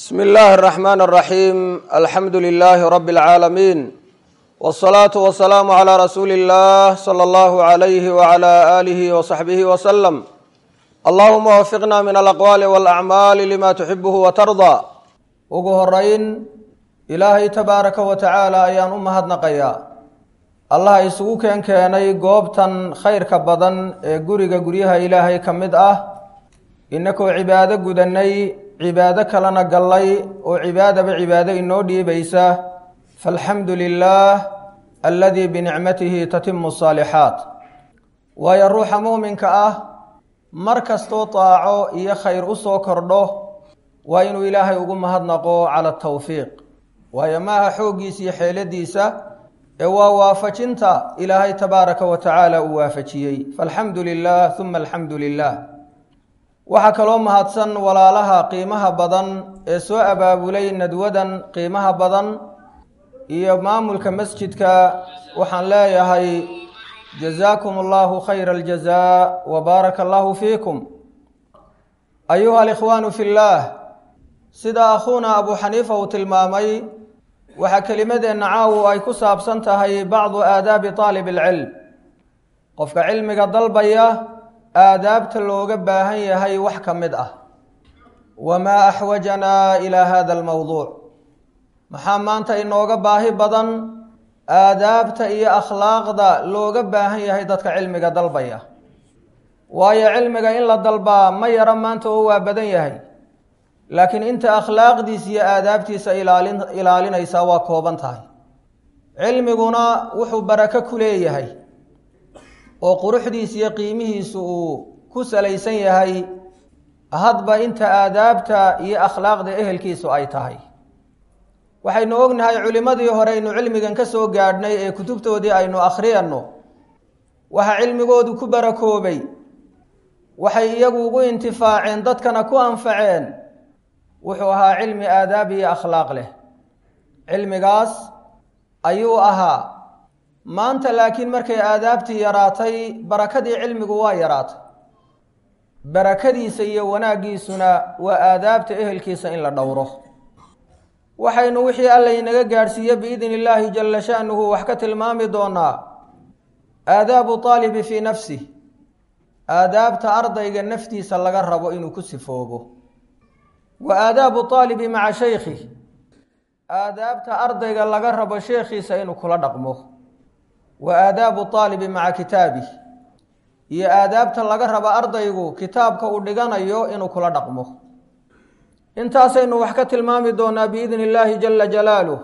bsmi اllahi الرحmn الرaxيim alxamdu لlh rb العaalamiin والصlaaةu والسlaamu عlى rasuuli الlah slى اllah عlyh وعlى آlih وصaxbih وsلم allahuma wafiqna min alaqwaali wاlأcmaali lima tuxibh وtarضى ugu horeyn ilaahay tabaaraka wa tacaala ayaan u mahadnaqayaa allah isugu keen keenay goobtan khayrka badan ee guriga guryaha ilaahay ka mid ah inakoo cibaado gudanay cibaado kalena gallay oo cibaadaba cibaado inoo dhiibaysa faalxamdu lilaah aladii binicmatihi tatimu asaalixaat waayo ruuxa muuminka ah mar kastoo taaco iyo khayr u soo kordho waa inuu ilaahay ugu mahadnaqo cala atawfiiq waayo maaha xooggiisa iyo xeeladiisa ee waa waafajinta ilaahay tabaaraka wa tacaala uu waafajiyey faalxamdu lilah uma alxamdu lilah waxaa kaloo mahadsan walaalaha qiimaha badan ee soo abaabulay nadwadan qiimaha badan iyo maamulka masjidka waxaan leeyahay jazaakum allahu khayra aljazaa wa baaraka allahu fiikum ayuha alikhwaanu fi llaah sida akhuuna abu xaniifa uu tilmaamay waxaa kelimadeenna caawu ay ku saabsan tahay bacdu aadaabi taalib alcilm qofka cilmiga dalbaya aadaabta looga baahan yahay wax ka mid ah wamaa axwajanaa ilaa hada almowduuc maxaa maanta inooga baahi badan aadaabta iyo akhlaaqda looga baahan yahay dadka cilmiga dalbaya waayo cilmiga in la dalbaa ma yaro maanta oo waa badan yahay laakiin inta akhlaaqdiisa iyo aadaabtiisa ilaalin ilaalinaysaa waa kooban tahay cilmiguna wuxuu barako ku leeyahay oo quruxdiisa iyo qiimihiisu uu ku salaysan yahay hadba inta aadaabta iyo akhlaaqda ehelkiisu ay tahay waxaynu ognahay culimmadii hore aynu cilmigan ka soo gaadhnay ee kutubtoodii aynu akhriyanno waxa cilmigoodu ku barakoobay waxay iyagu ugu intifaaceen dadkana ku anfaceen wuxuu ahaa cilmi aadaab iyo akhlaaq leh cilmigaas ayuu ahaa maanta laakiin markay aadaabtii yaraatay barakadii cilmigu waa yaraatay barakadiisa iyo wanaaggiisuna waa aadaabta ehelkiisa in la dhowro waxaynu wixii alla inaga gaadhsiiye biidni illaahi jalla sha'nuhu wax ka tilmaami doonaa aadaabu taalibi fii nafsih aadaabta ardayga naftiisa laga rabo inuu ku sifoobo wa aadaabu taalibi maca shaykhih aadaabta ardayga laga rabo sheekhiisa inuu kula dhaqmo wa aadaabu taalibi maca kitaabih iyo aadaabta laga rabo ardaygu kitaabka uu dhiganayo inuu kula dhaqmo intaasaynu wax ka tilmaami doonaa biidni illaahi jalla jalaaluh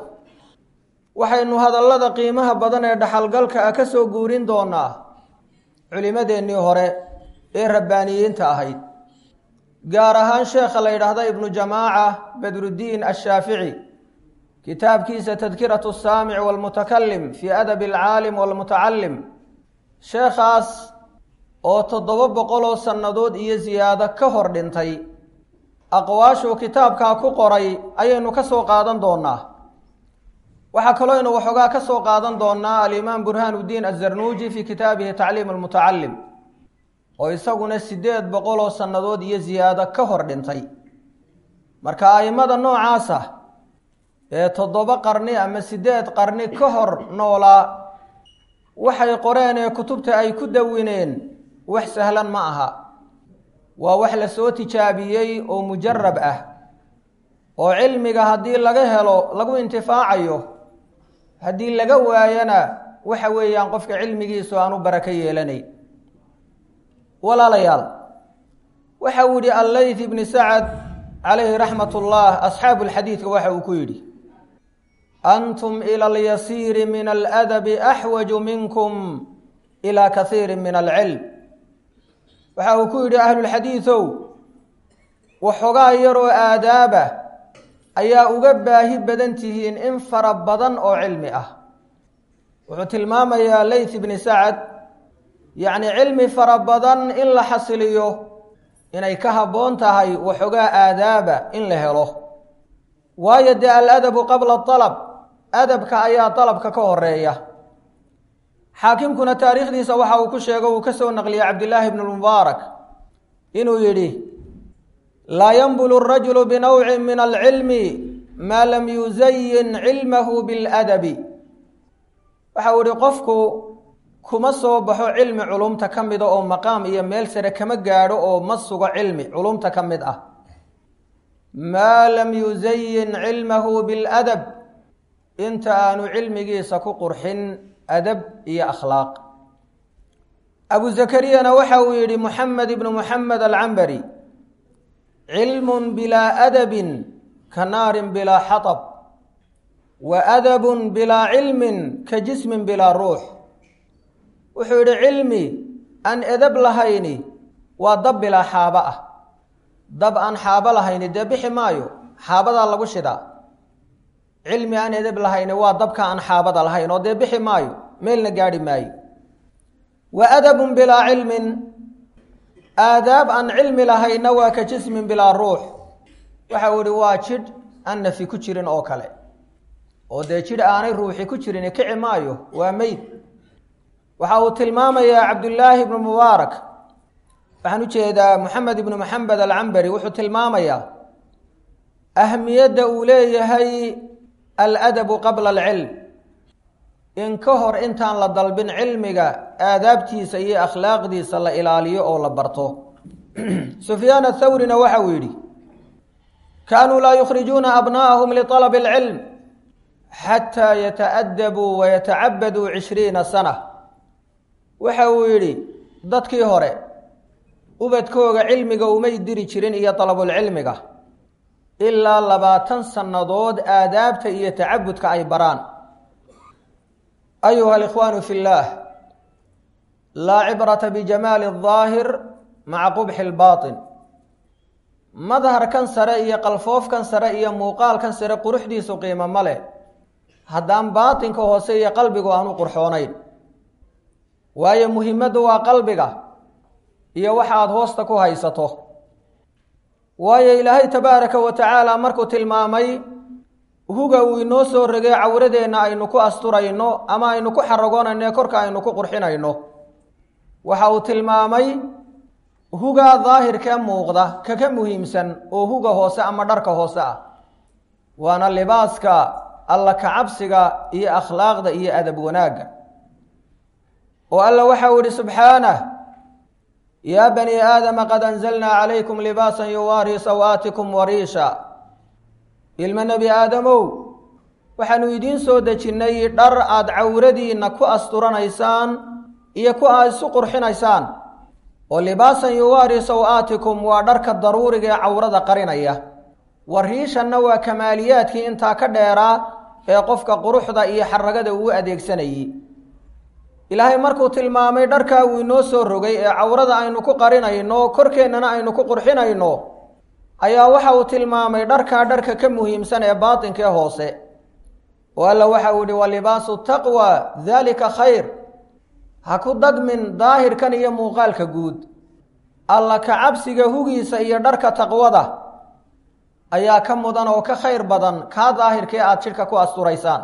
waxaynu hadallada qiimaha badan ee dhaxalgalka ah ka soo guurin doonaa culimadeennii hore ee rabbaaniyiinta ahayd gaar ahaan sheekha la yidhaahda ibnu jamaaca badruddiin ashaafici kitaabkiisa tadkiratu asaamic walmutakalim fii adabi alcaalim walmutacalim sheekhaas oo toddoba boqoloo sannadood iyo siyaado ka hor dhintay aqwaashuu kitaabkaa ku qoray ayaynu ka soo qaadan doonaa waxaa kaloo aynu waxoogaa ka soo qaadan doonaa alimaam burhaan uddiin azarnuuji fii kitaabihi tacliim almutacalim oo isaguna siddeed boqoloo sannadood iyo siyaado ka hor dhintay marka a'immada noocaasa ee toddoba qarni ama siddeed qarni ka hor noolaa waxay qoreen ee kutubta ay ku dawineen wax sahlan ma aha waa wax la soo tijaabiyey oo mujarab ah oo cilmiga haddii laga helo lagu intifaacayo haddii laga waayana waxa weeyaan qofka cilmigiisu aanu barako yeelanayn walaalayaal waxa uu yihi allayth ibni sacad calayhi raxmat ullah asxaabu lxadiidka waxa uu ku yidhi antum ila alyasiiri min aladabi axwaju minkum ila kasiiri min alcilm waxa uu ku yidhi ahlulxadiidow waxoogaa yaroo aadaaba ayaa uga baahi badan tihiin in fara badan oo cilmi ah wuxuu tilmaamayaa layth ibni sacad yacni cilmi fara badan in la xasiliyo inay ka habboon tahay waxoogaa aadaaba in la helo waayo dee aladabu qabla alab adabka ayaa dalabka ka horeeya xaakimkuna taariikhdiisa waxa uu ku sheego uu ka soo naqliyey cabdillaahi bnu lmubaarak inuu yidhi laa yanbulu arajulu binawcin min alcilmi maa lam yusayin cilmahu biladabi waxau ihi qofku kuma soo baxo cilmi culumta ka mida oo maqaam iyo meel sare kama gaadho oo ma sugo cilmi culumta ka mid ah maa lam yusayin cilmahu biladab inta aanu cilmigiisa ku qurxin adab iyo akhlaaq abu zakariyana waxa uu yidhi muxamed ibnu muxamed alcambari cilmun bilaa adabin ka naarin bilaa xatab wa adabun bilaa cilmin ka jismin bilaa ruux wuxuu yidhi cilmi aan edab lahayni waa dab bilaa xaabo ah dab aan xaabo lahayni dee bixi maayo xaabadaa lagu shidaa cilmi aan edab lahayni waa dabka aan xaabada lahayn oo dee bixi maayo meelna gaadhi maayo wa adabun bilaa cilmin aadaab aan cilmi lahayna waa ka jismin bilaa ruux waxa uu ihi waa jidh aan nafi ku jirin oo kale oo dee jidh aanay ruuxi ku jirin kici maayo waa meyd waxa uu tilmaamayaa cabdullaahi ibnu mubaarak waxaan u jeedaa moxamed ibnu maxamed alcambari wuxuu tilmaamayaa ahmiyadda uu leeyahay aladabu qabla alcilm in ka hor intaan la dalbin cilmiga aadaabtiisa iyo akhlaaqdiisa la ilaaliyo oo la barto sufyaan athawrina waxa uu yidhi kaanuu laa yukhrijuuna abna'ahum liطalabi اlcilm xataa yataأdabuu wayatacabaduu cishriina sana waxa uu yidhi dadkii hore ubadkooga cilmiga umay diri jirin iyo dalabulcilmiga ilaa labaatan sannadood aadaabta iyo tacabudka ay baraan ayuha alikhwaanu fi اllaah laa cibrata bijamaali الظaahir maca qubxi اlbaطin madharkan sare iyo qalfoofkan sare iyo muuqaalkan sare quruxdiisu qiimo ma leh haddaan baatinka hoose iyo qalbigu aanu qurxoonayn waayo muhimaddu waa qalbiga iyo waxa aada hoosta ku haysato waayo ilaahay tabaaraka wa tacaala markuu tilmaamay huga uu inoo soo regay cawradeenna aynu ku asturayno ama aynu ku xaragoonayno ee korka aynu ku qurxinayno waxa uu tilmaamay hugaa daahirkee muuqda kaka muhiimsan oo huga hoose ama dharka hoose ah waana libaaska alla kacabsiga iyo akhlaaqda iyo adab wanaagga oo alla waxa uu yihi subxaanah yaa bani aadama qad anzalnaa calaykum libaasan yuwaarii sawaatikum wariisha ilmo nebi aadamow waxaanu idiin soo dejinnay dhar aada cawradiinna ku asturanaysaan iyo ku aad isu qurxinaysaan oo libaasan yuwaarii saw-aatikum waa dharka daruuriga ee cawrada qarinaya wariishanna waa kamaaliyaadkii intaa ka dheeraa ee qofka quruxda iyo xaragada uu adeegsanayey ilaahay markuu tilmaamay dharkaa uu inoo soo rogay ee cawrada aynu ku qarinayno korkeennana aynu ku qurxinayno ayaa waxa uu tilmaamay dharkaa dharka ka muhiimsan ee baatinkaee hoose oo alla waxa uu yihi wa libaasu taqwa daalika khayr ha ku dagmin daahirkan iyo muuqaalka guud alla ka cabsiga hugiisa iyo dharka taqwada ayaa ka mudan oo ka khayr badan kaa daahirkee aada jidhka ku asturaysaan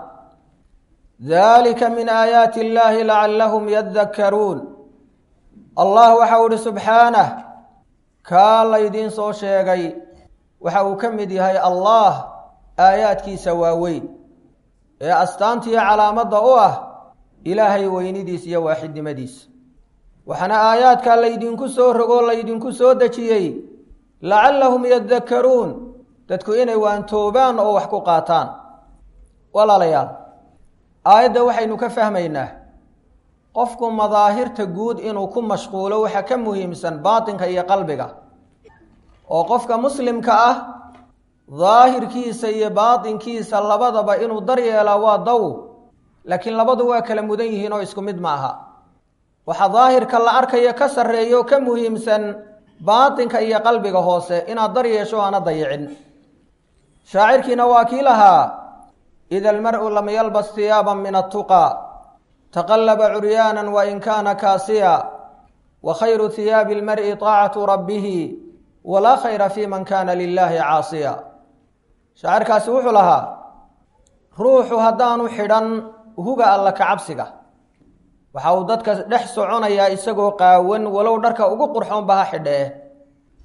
dalika min aayaati illaahi lacallahum yadakkaruun allah waxau ihi subxaanah kaa laydiin soo sheegay waxa uu ka mid yahay allah aayaadkiisa waaweyn ee astaantiiyo calaamadda u ah ilaahay weynidiis iyo waaxidnimadiisa waxaana aayaadkaa laydinku soo rogoo laydinku soo dejiyey lacallahum yadakkaruun dadku inay waantoobaan oo wax ku qaataan walaalayaal aayadda waxaynu ka fahmaynaa qofku madaahirta guud inuu ku mashquulo waxa ka muhiimsan baatinka iyo qalbiga oo qofka muslimka ah daahirkiisa iyo baatinkiisa labadaba inuu daryeelaa waa daw laakiin labadu waa kala mudan yihiin oo isku mid ma aha waxa daahirka la arkayo ka sarreeyo ka muhiimsan baatinka iyo qalbiga hoose inaad daryeesho aana dayicin shaacirkiina waa kii lahaa ida almar'u lam yalbas hiyaaban min attuqaa taqallaba curyaanan wain kaana kaasiya wa khayru hiyaabi almar'i taacatu rabbihi walaa khayra fi man kaana lilaahi caasiya shaacirkaasi wuxuu lahaa ruuxu haddaanu xidhan huga alla ka cabsiga waxa uu dadka dhex soconayaa isagoo qaawan walow dharka ugu qurxoonba ha xidhee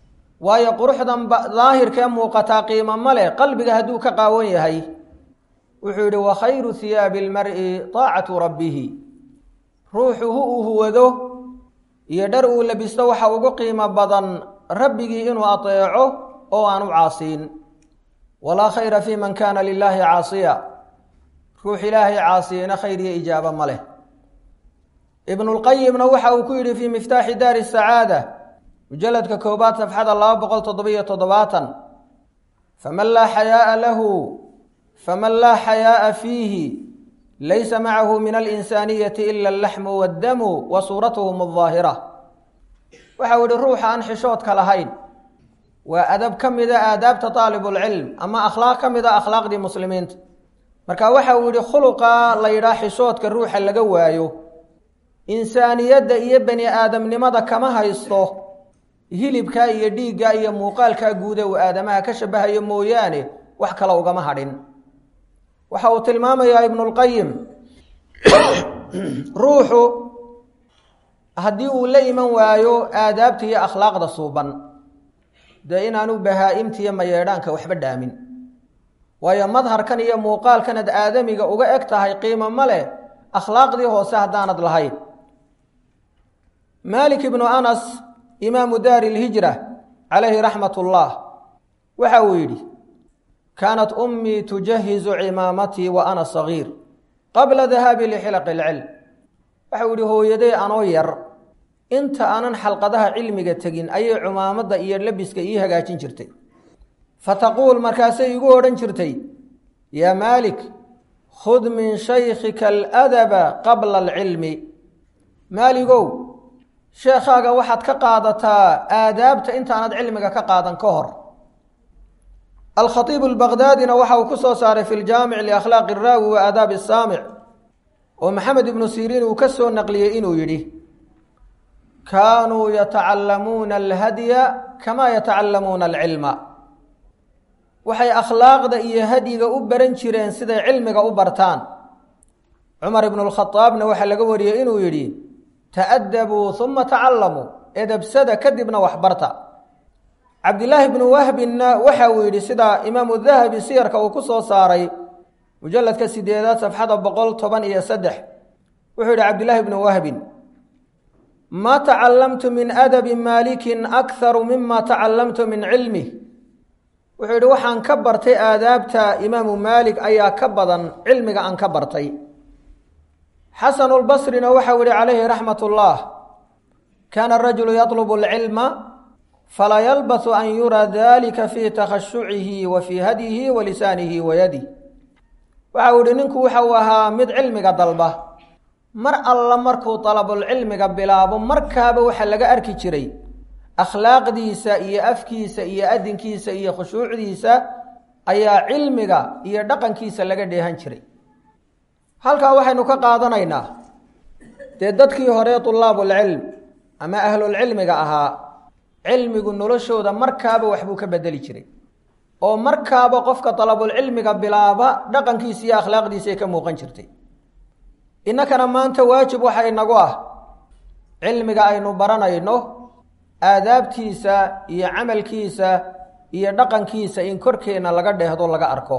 waayo quruxdan daahirkee muuqataa qiimo ma leh qalbiga hadduu ka qaawan yahay wuxuu yidhi wa khayru hiyaabi lmar'i taacatu rabbihi ruuxu hu uu huwado iyo dhar uu labisto waxa ugu qiimo badan rabbigii inuu ateeco oo aan u caasiin walaa khayra fii man kaana lilaahi caasiya ruux ilaahay caasiyena khayr iyo ijaabo ma leh ibnulqayimna waxa uu ku yidhi fii miftaaxi daari sacaada mujaladka koobaad safxada laba boqol toddobiyo toddobaatan faman laa xayaa'a lahu faman laa xayaa'a fiihi laysa macahu min alinsaaniyati ila allaxmu waddamu wa suuratuhum aldaahira waxau yihi ruuxa aan xishoodka lahayn waa adab ka mida aadaabta taalibulcilm ama akhlaaq ka mid a akhlaaqdii muslimiinta marka waxa uu yihi khuluqa la yidhaah xishoodka ruuxa laga waayo insaaniyadda iyo bani aadamnimada kama haysto hilibka iyo dhiigga iyo muuqaalkaa guude uu aadamaha ka shabahayo mooyaane wax kale ugama hadhin waxa uu tilmaamayaa ibnulqayim ruuxu haddii uu la iman waayo aadaabta iyo akhlaaqda suuban dee inaanu bahaa-imta iyo mayeedhaanka waxba dhaamin waayo madharkan iyo muuqaalkanad aadamiga uga eg tahay qiimo ma leh akhlaaqdii hoose haddaanad lahayn maalik ibnu anas imaamu daari lhijra calayhi raxmat ullah waxa uu yidhi kaanat ummii tujahizu cimaamatii wa ana sagiir qabla dahaabi lixilaqi ilcilm waxau yihi hooyaday anoo yar inta aanan xalqadaha cilmiga tegin ayay cumaamadda iyo labiska ii hagaajin jirtay fataquul markaasay igu odhan jirtay yaa maalik khud min shaykhika aladaba qabla alcilmi maaligow sheekhaaga waxaad ka qaadataa aadaabta intaanad cilmiga ka qaadan ka hor alkhaiibu albaqdaadina waxa uu ku soo saaray fi ljaamic liakhlaaqi araawi wa aadaabi asaamic oo maxamed ibnu siriin uu ka soo naqliyey inuu yidhi kaanuu yatacallamuuna alhadya kamaa yatacallamuuna alcilma waxay akhlaaqda iyo hadyiga u baran jireen siday cilmiga u bartaan cumar ibnu lkhadaabna waxaa laga wariyey inuu yidhi ta'adabuu uma tacallamuu edabsada kadibna waxbarta cabdilaahi bnu wahbinna waxa uu yidhi sida imaamu dahabi siyarka uu ku soo saaray mujaladka sideedaad safxada boqol toban iyo saddex wuxuu yidhi cabdilaahi bnu wahbin maa tacallamtu min adabi maalikin akharu mima tacallamtu min cilmih wuxuu yidhi waxaan ka bartay aadaabta imaamu maalik ayaa ka badan cilmiga aan ka bartay xasanulbasrina waxau yihi calayhi raxmat ullah kaana arajulu yatlubu alcilma falaa yalbasu an yuraa dalika fii takhashucihi wa fii hadyihi wa lisaanihi wa yadih waxau yihi ninku waxau ahaa mid cilmiga dalba mar alla markuu dalabulcilmiga bilaabo markaaba waxaa laga arki jiray akhlaaqdiisa iyo afkiisa iyo adinkiisa iyo khushuucdiisa ayaa cilmiga iyo dhaqankiisa laga dheehan jiray halkaa waxaynu ka qaadanaynaa dee dadkii hore tulaabulcilm ama ahlulcilmiga ahaa cilmigu noloshooda markaaba waxbuu ka bedeli jiray oo markaaba qofka dalabulcilmiga bilaaba dhaqankiisa iyo akhlaaqdiisaay ka muuqan jirtay innakana maanta waajib waxa inagu ah cilmiga aynu baranayno aadaabtiisa iyo camalkiisa iyo dhaqankiisa in korkeenna laga dheehdo laga arko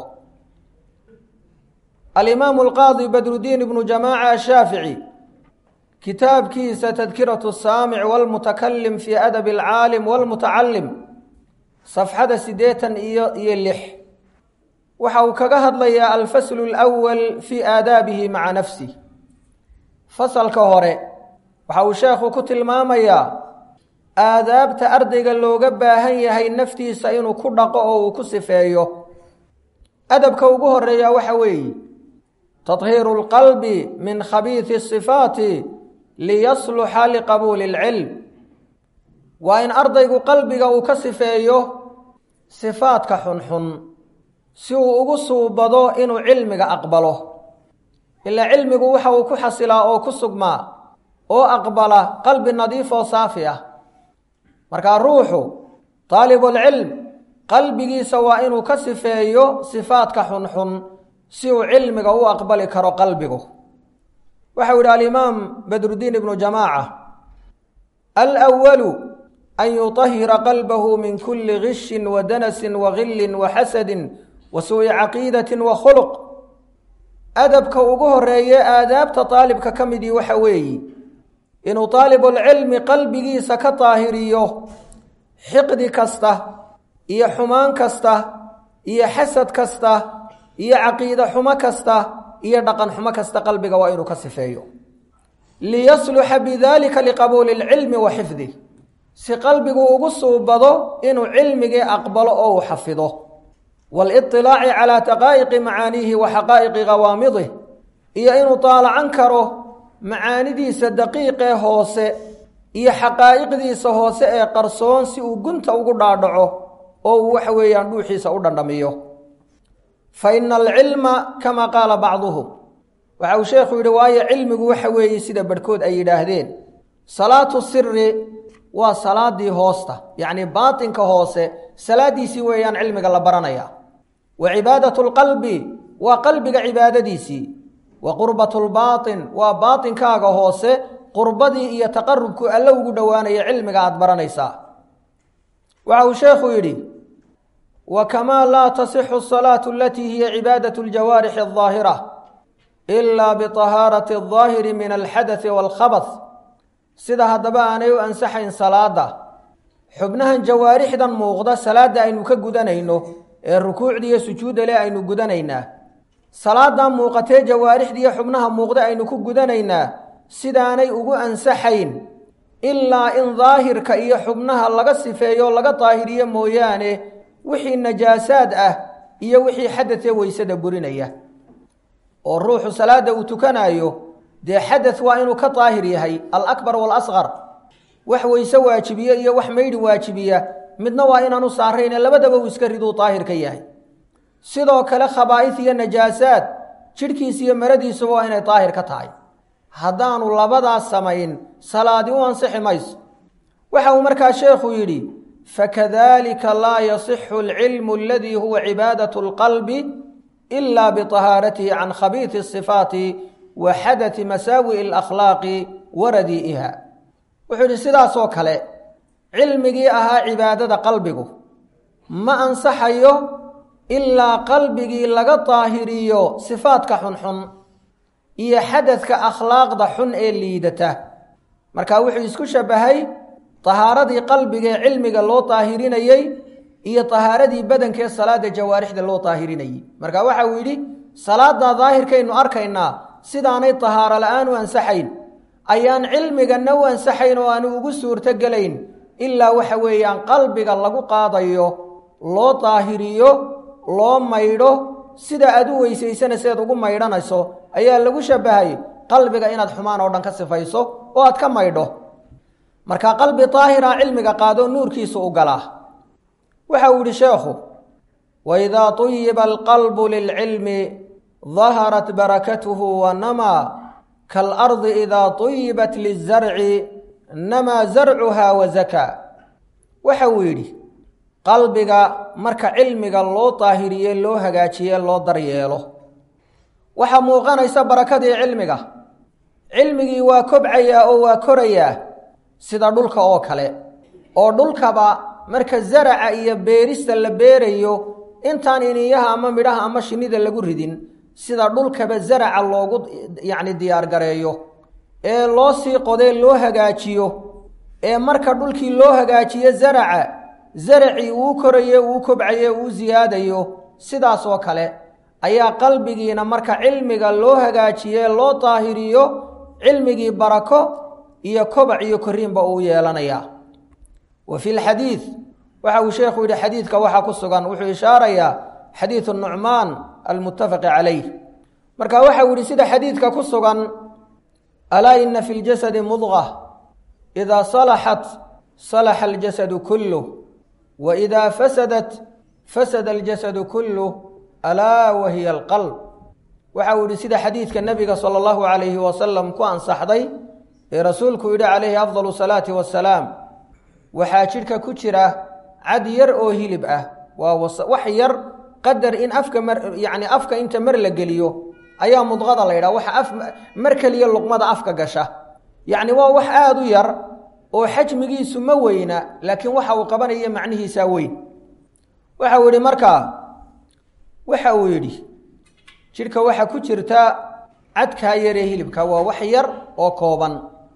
alimaamu alqaadi badrudiin ibnu jamaaca ashaafici kitaabkiisa tadkiratu saamic walmutakalim fii adabi alcaalim walmutacalim safxada siddeetan iyo iyo lix waxa uu kaga hadlayaa alfaslu alwal fii aadaabihi maca nafsih fasalka hore waxa uu sheekhu ku tilmaamayaa aadaabta ardayga looga baahan yahay naftiisa inuu ku dhaqo oo uu ku sifeeyo adabka ugu horeeya waxa weeye tahiiru lqalbi min khabiisi sifaati liyasluxa liqabuuli اlcilm waa in ardaygu qalbiga uu ka sifeeyo sifaadka xunxun si uu ugu suubado inuu cilmiga aqbalo ilaa cilmigu waxa uu ku xasilaa oo ku sugmaa oo aqbala qalbi nadiif oo saafi ah markaa ruuxu daalibulcilm qalbigiisa waa inuu ka sifeeyo sifaadka xunxun si uu cilmiga u aqbali karo qalbigu waxau yidhi alimaam badrudiin ibnu jamaaca alwalu an yutahira qalbahu min kuli gishin wa danasin wa gillin wa xasadin wa suu'i caqiidatin wa khuluq adabka ugu horeeye aadaabta daalibka ka midii waxa weeyi inuu daalibulcilmi qalbigiisa ka daahiriyo xiqdi kasta iyo xumaan kasta iyo xasad kasta iyo caqiide xumo kasta iyo dhaqan xumo kasta qalbiga waa inuu ka sifeeyo liyasluxa bidalika liqabuuli lcilmi wa xifdih si qalbigu ugu suubado inuu cilmigii aqbalo oo uu xafido waliطilaaci calaa daqaa'iqi macaaniihi wa xaqaa'iqi qawaamidih iyo inuu daalacan karo macaanidiisa daqiiqee hoose iyo xaqaa'iqdiisa hoose ee qarsoon si uu gunta ugu dhaadhaco oo uu waxa weeyaan dhuuxiisa u dhandhamiyo fa ina alcilma kama qaala bacduhum waxa uu sheekhu yidhi waayo cilmigu waxa weeye sida barhkood ay yidhaahdeen salaatu siri waa salaadii hoosta yacni baatinka hoose salaadiisii weeyaan cilmiga la baranaya wa cibaadatu lqalbi waa qalbiga cibaadadiisii wa qurbatu lbaatin waa baatinkaaga hoose qurbadii iyo taqarubku alle ugu dhowaanaya cilmiga aada baranaysaa waxa uu sheekhu yidhi wa kamaa laa tasixu asalaatu alatii hiya cibaadatu ljawaarixi aldaahira ilaa biطahaarati aldaahiri min alxadai waalkhabath sida haddaba aanay u ansaxayn salaada xubnahan jawaarixdan muuqda salaadda aynu ka gudanayno ee rukuucda iyo sujuudda leh aynu gudanaynaa salaadan muuqatee jawaarixdiiyo xubnaha muuqda aynu ku gudanaynaa sidaanay ugu ansaxayn ilaa in daahirka iyo xubnaha laga sifeeyo laga daahiriyo mooyaane wixii najaasaad ah iyo wixii xadadee weysada burinaya oo ruuxu salaada uu tukanaayo dee xadad waa inuu ka daahir yahay alakbar waalasqar wax weyse waajibiye iyo wax maydhi waajibiya midna waa inaanu saarayne labadaba uu iska riduu daahir ka yahay sidoo kale khabaa'is iyo najaasaad jidhkiisa iyo maradiisuba waa inay daahir ka tahay haddaanu labadaas samayn salaadi u ansixi mayso waxa uu markaa sheekhu yidhi fakadalika laa yasixu alcilmu aladii huwa cibaadatu alqalbi ila biطahaaratihi can khabiiti asifaati wa xadati masaawi'i alakhlaaqi wa radii'iha wuxuu yidhi sidaasoo kale cilmigii ahaa cibaadada qalbigu ma ansaxayo ilaa qalbigii laga daahiriyo sifaadka xunxun iyo xadadka akhlaaqda xun ee liidata marka wuxuu isku shabahay tahaaradii qalbiga ee cilmiga loo daahirinayey iyo tahaaradii badankee salaada jawaarixda loo daahirinayey marka waxa uu yidhi salaada daahirkaynu arkaynaa sidaanay tahaaro la-aan u ansaxayn ayaan cilmiganna u ansaxayn oo aanu ugu suurto gelayn ilaa waxa weeyaan qalbiga lagu qaadayo loo daahiriyo loo maydho sida aad u weysaysana sidaad ugu maydhanayso ayaa lagu shabahay qalbiga inaad xumaan oo dhan ka sifayso oo aad ka maydho marka qalbi daahira cilmiga qaado nuurkiisa u galaa waxa uu yihi sheekhu waidaa tuyiba alqalbu lilcilmi daharat barakatuhu wanamaa kaalardi idaa tuyibat lizarci namaa zarcuha wazakaa waxa uu yidhi qalbiga marka cilmiga loo daahiriye loo hagaajiye loo daryeelo waxaa muuqanaysa barakadii cilmiga cilmigii waa kobcayaa oo waa korayaa sida dhulka oo kale oo dhulkaba marka zaraca iyo beerista la beerayo intaan iniyaha ama midhaha ama shinida lagu ridin sida dhulkaba zaraca loogu yacni diyaargareeyo ee loo sii qodee loo hagaajiyo ee marka dhulkii loo hagaajiyo zaraca zaracii uu koraye uu kobcaye uu siyaadayo sidaas oo kale ayaa qalbigiina marka cilmiga loo hagaajiye loo daahiriyo cilmigii barako iyo kobac iyo koriinba uu yeelanayaa wa fi lxadiid waxa uu sheekhu yidhi xadiidka waxaa ku sugan wuxuu ishaarayaa xadiidu nucmaan almuttafaqi calayh marka waxau yihi sida xadiidka ku sugan alaa ina fi ljasadi mudqa idaa salaxat salaxa aljasadu kulluh wa idaa fasadat fasada aljasadu kulluh alaa wa hiya alqalb waxa uu yihi sida xadiidka nebiga sala allahu calayhi wasalam ku ansaxday ee rasuulku yidhi calayhi afdalu salaati wasalaam waxaa jidhka ku jira cad yar oo hilib ah waa wax yar qadar in afka mar yacni afka inta mar la geliyo ayaa mudqada la yidhaha waxa af mar keliya luqmada afka gasha yacni waa wax aada u yar oo xajmigiisu ma weyna laakiin waxa uu qabanaya macnihiisaa weyn waxa uu yidhi markaa waxa uu yidhi jidhka waxaa ku jirta cadkaa yaree hilibka waa wax yar oo kooban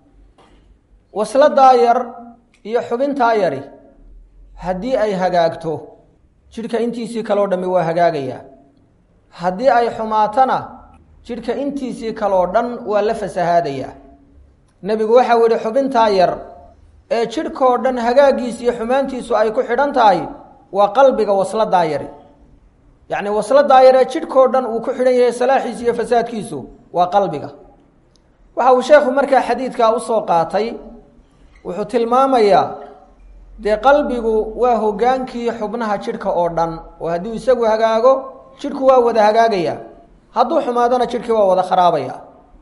wasladaa yar iyo xubintaa yari haddii ay hagaagto jidhka intiisii kaleo dhammi waa hagaagayaa haddii ay xumaatana jidhka intiisii kaloo dhan waa la fasahaadayaa nebigu waxau yidhi xubintaa yar ee jidhkoo dhan hagaaggiisa iyo xumaantiisu ay ku xidhan tahay waa qalbiga wasladaa yari yacni wasladaa yar ee jidhkoo dhan uu ku xidhan yahay salaaxiisu iyo fasaadkiisu waa qalbiga waxa uu sheekhu markaa xadiidkaa usoo qaatay wuxuu tilmaamayaa dee qalbigu waa hoggaankii xubnaha jidhka oo dhan oo hadduu isagu hagaago jidhku waa wada hagaagaya hadduu xumaadona jidhkii waa wada kharaabaya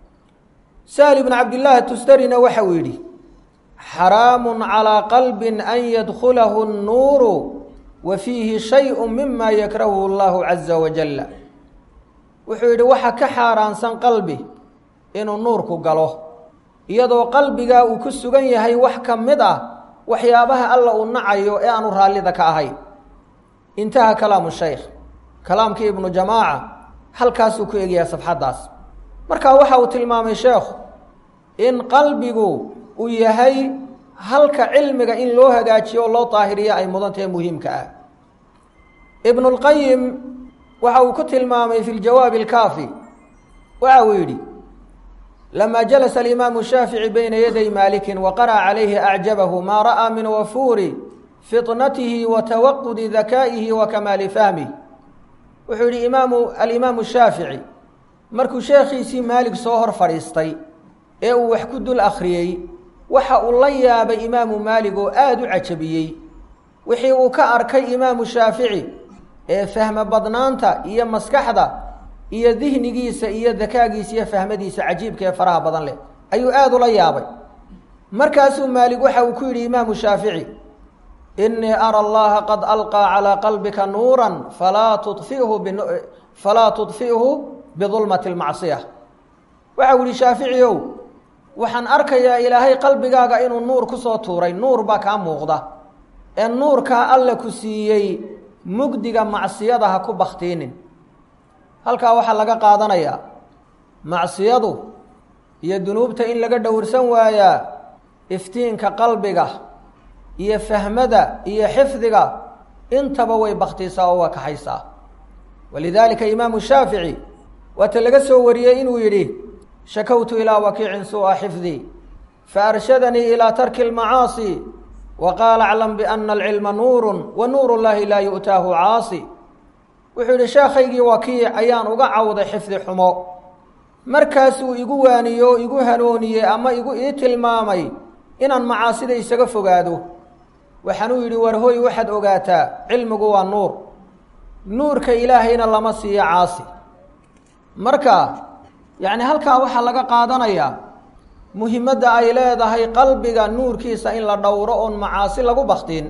sahal ibnu cabdillaahi tustarina waxa uu yidhi xaraamun calaa qalbin an yadkhulahu nnuuru wa fiihi shay-un mima yakrahuhu allahu caza wajalla wuxuu yidhi waxa ka xaaraansan qalbi inuu nuurku galo iyadoo qalbigaa uu ku sugan yahay wax ka mid ah waxyaabaha alla uu nacayo ee aanu raallida ka ahayn intaha kalaamu shaykh kalaamkii ibnu jamaaca halkaasuu ku egyahay safxaddaas marka waxa uu tilmaamay sheekhu in qalbigu uu yahay halka cilmiga in loo hagaajiyo oo loo daahiriyo ay mudantahe muhiimka ah ibnulqayim waxa uu ku tilmaamay fi ljawaabi alkaafi waxa uu yidhi lama jalasa alimaamu shaafici bayna yaday maalikin wa qara'a calayhi acjabahu maa ra'aa min wafuuri fitnatihi wa tawaqudi dakaa'ihi wa kamaali fahmih wuxuu yidhi imaamu alimaamu shaafici markuu sheekhiisii maalig soo hor fadhiistay ee uu wax ku dul akhriyey waxa uu la yaabay imaamu maalig oo aada u cajabiyey wixii uu ka arkay imaamu shaafici ee fahmo badnaanta iyo maskaxda iyo dihnigiisa iyo dakaagiisa iyo fahmadiisa cajiibka ee faraha badan leh ayuu aada ula yaabay markaasuu maalig waxa uu ku yidhi imaamu shaafici inii ara allaha qad alqaa calaa qalbika nuuran falaa tufihu b falaa tudfi'hu bidulmati lmacsiya waxa uu yihi shaafici ow waxaan arkayaa ilaahay qalbigaaga inuu nuur ku soo tuuray nuur baa kaa muuqda ee nuurkaa alla ku siiyey mugdiga macsiyada ha ku baktiinin halkaa waxaa laga qaadanayaa macsiyadu iyo dunuubta in laga dhowrsan waayaa iftiinka qalbiga iyo fahmada iyo xifdiga intaba way baktisaa oo waa kaxaysaa walidaalika imaamu shaafici waata laga soo wariyey inuu yidhi shakawtu ilaa wakiicin suu'a xifdii faarshadanii ilaa tarki اlmacaasi wa qaala aclam biana alcilma nuuru wa nuur llahi laa yu'taahu caasi wuxuu yidhi sheekhaygii wakiic ayaan uga cawday xifdi xumo markaasuu igu waaniyo igu hanooniyey ama igu ii tilmaamay inaan macaasida isaga fogaado waxaanuu yidhi war hoy waxaad ogaataa cilmigu waa nuur nuurka ilaahayna lama siiyo caasi marka yacni halkaa waxaa laga qaadanayaa muhimadda ay leedahay qalbiga nuurkiisa in la dhowro oon macaasi lagu baktiin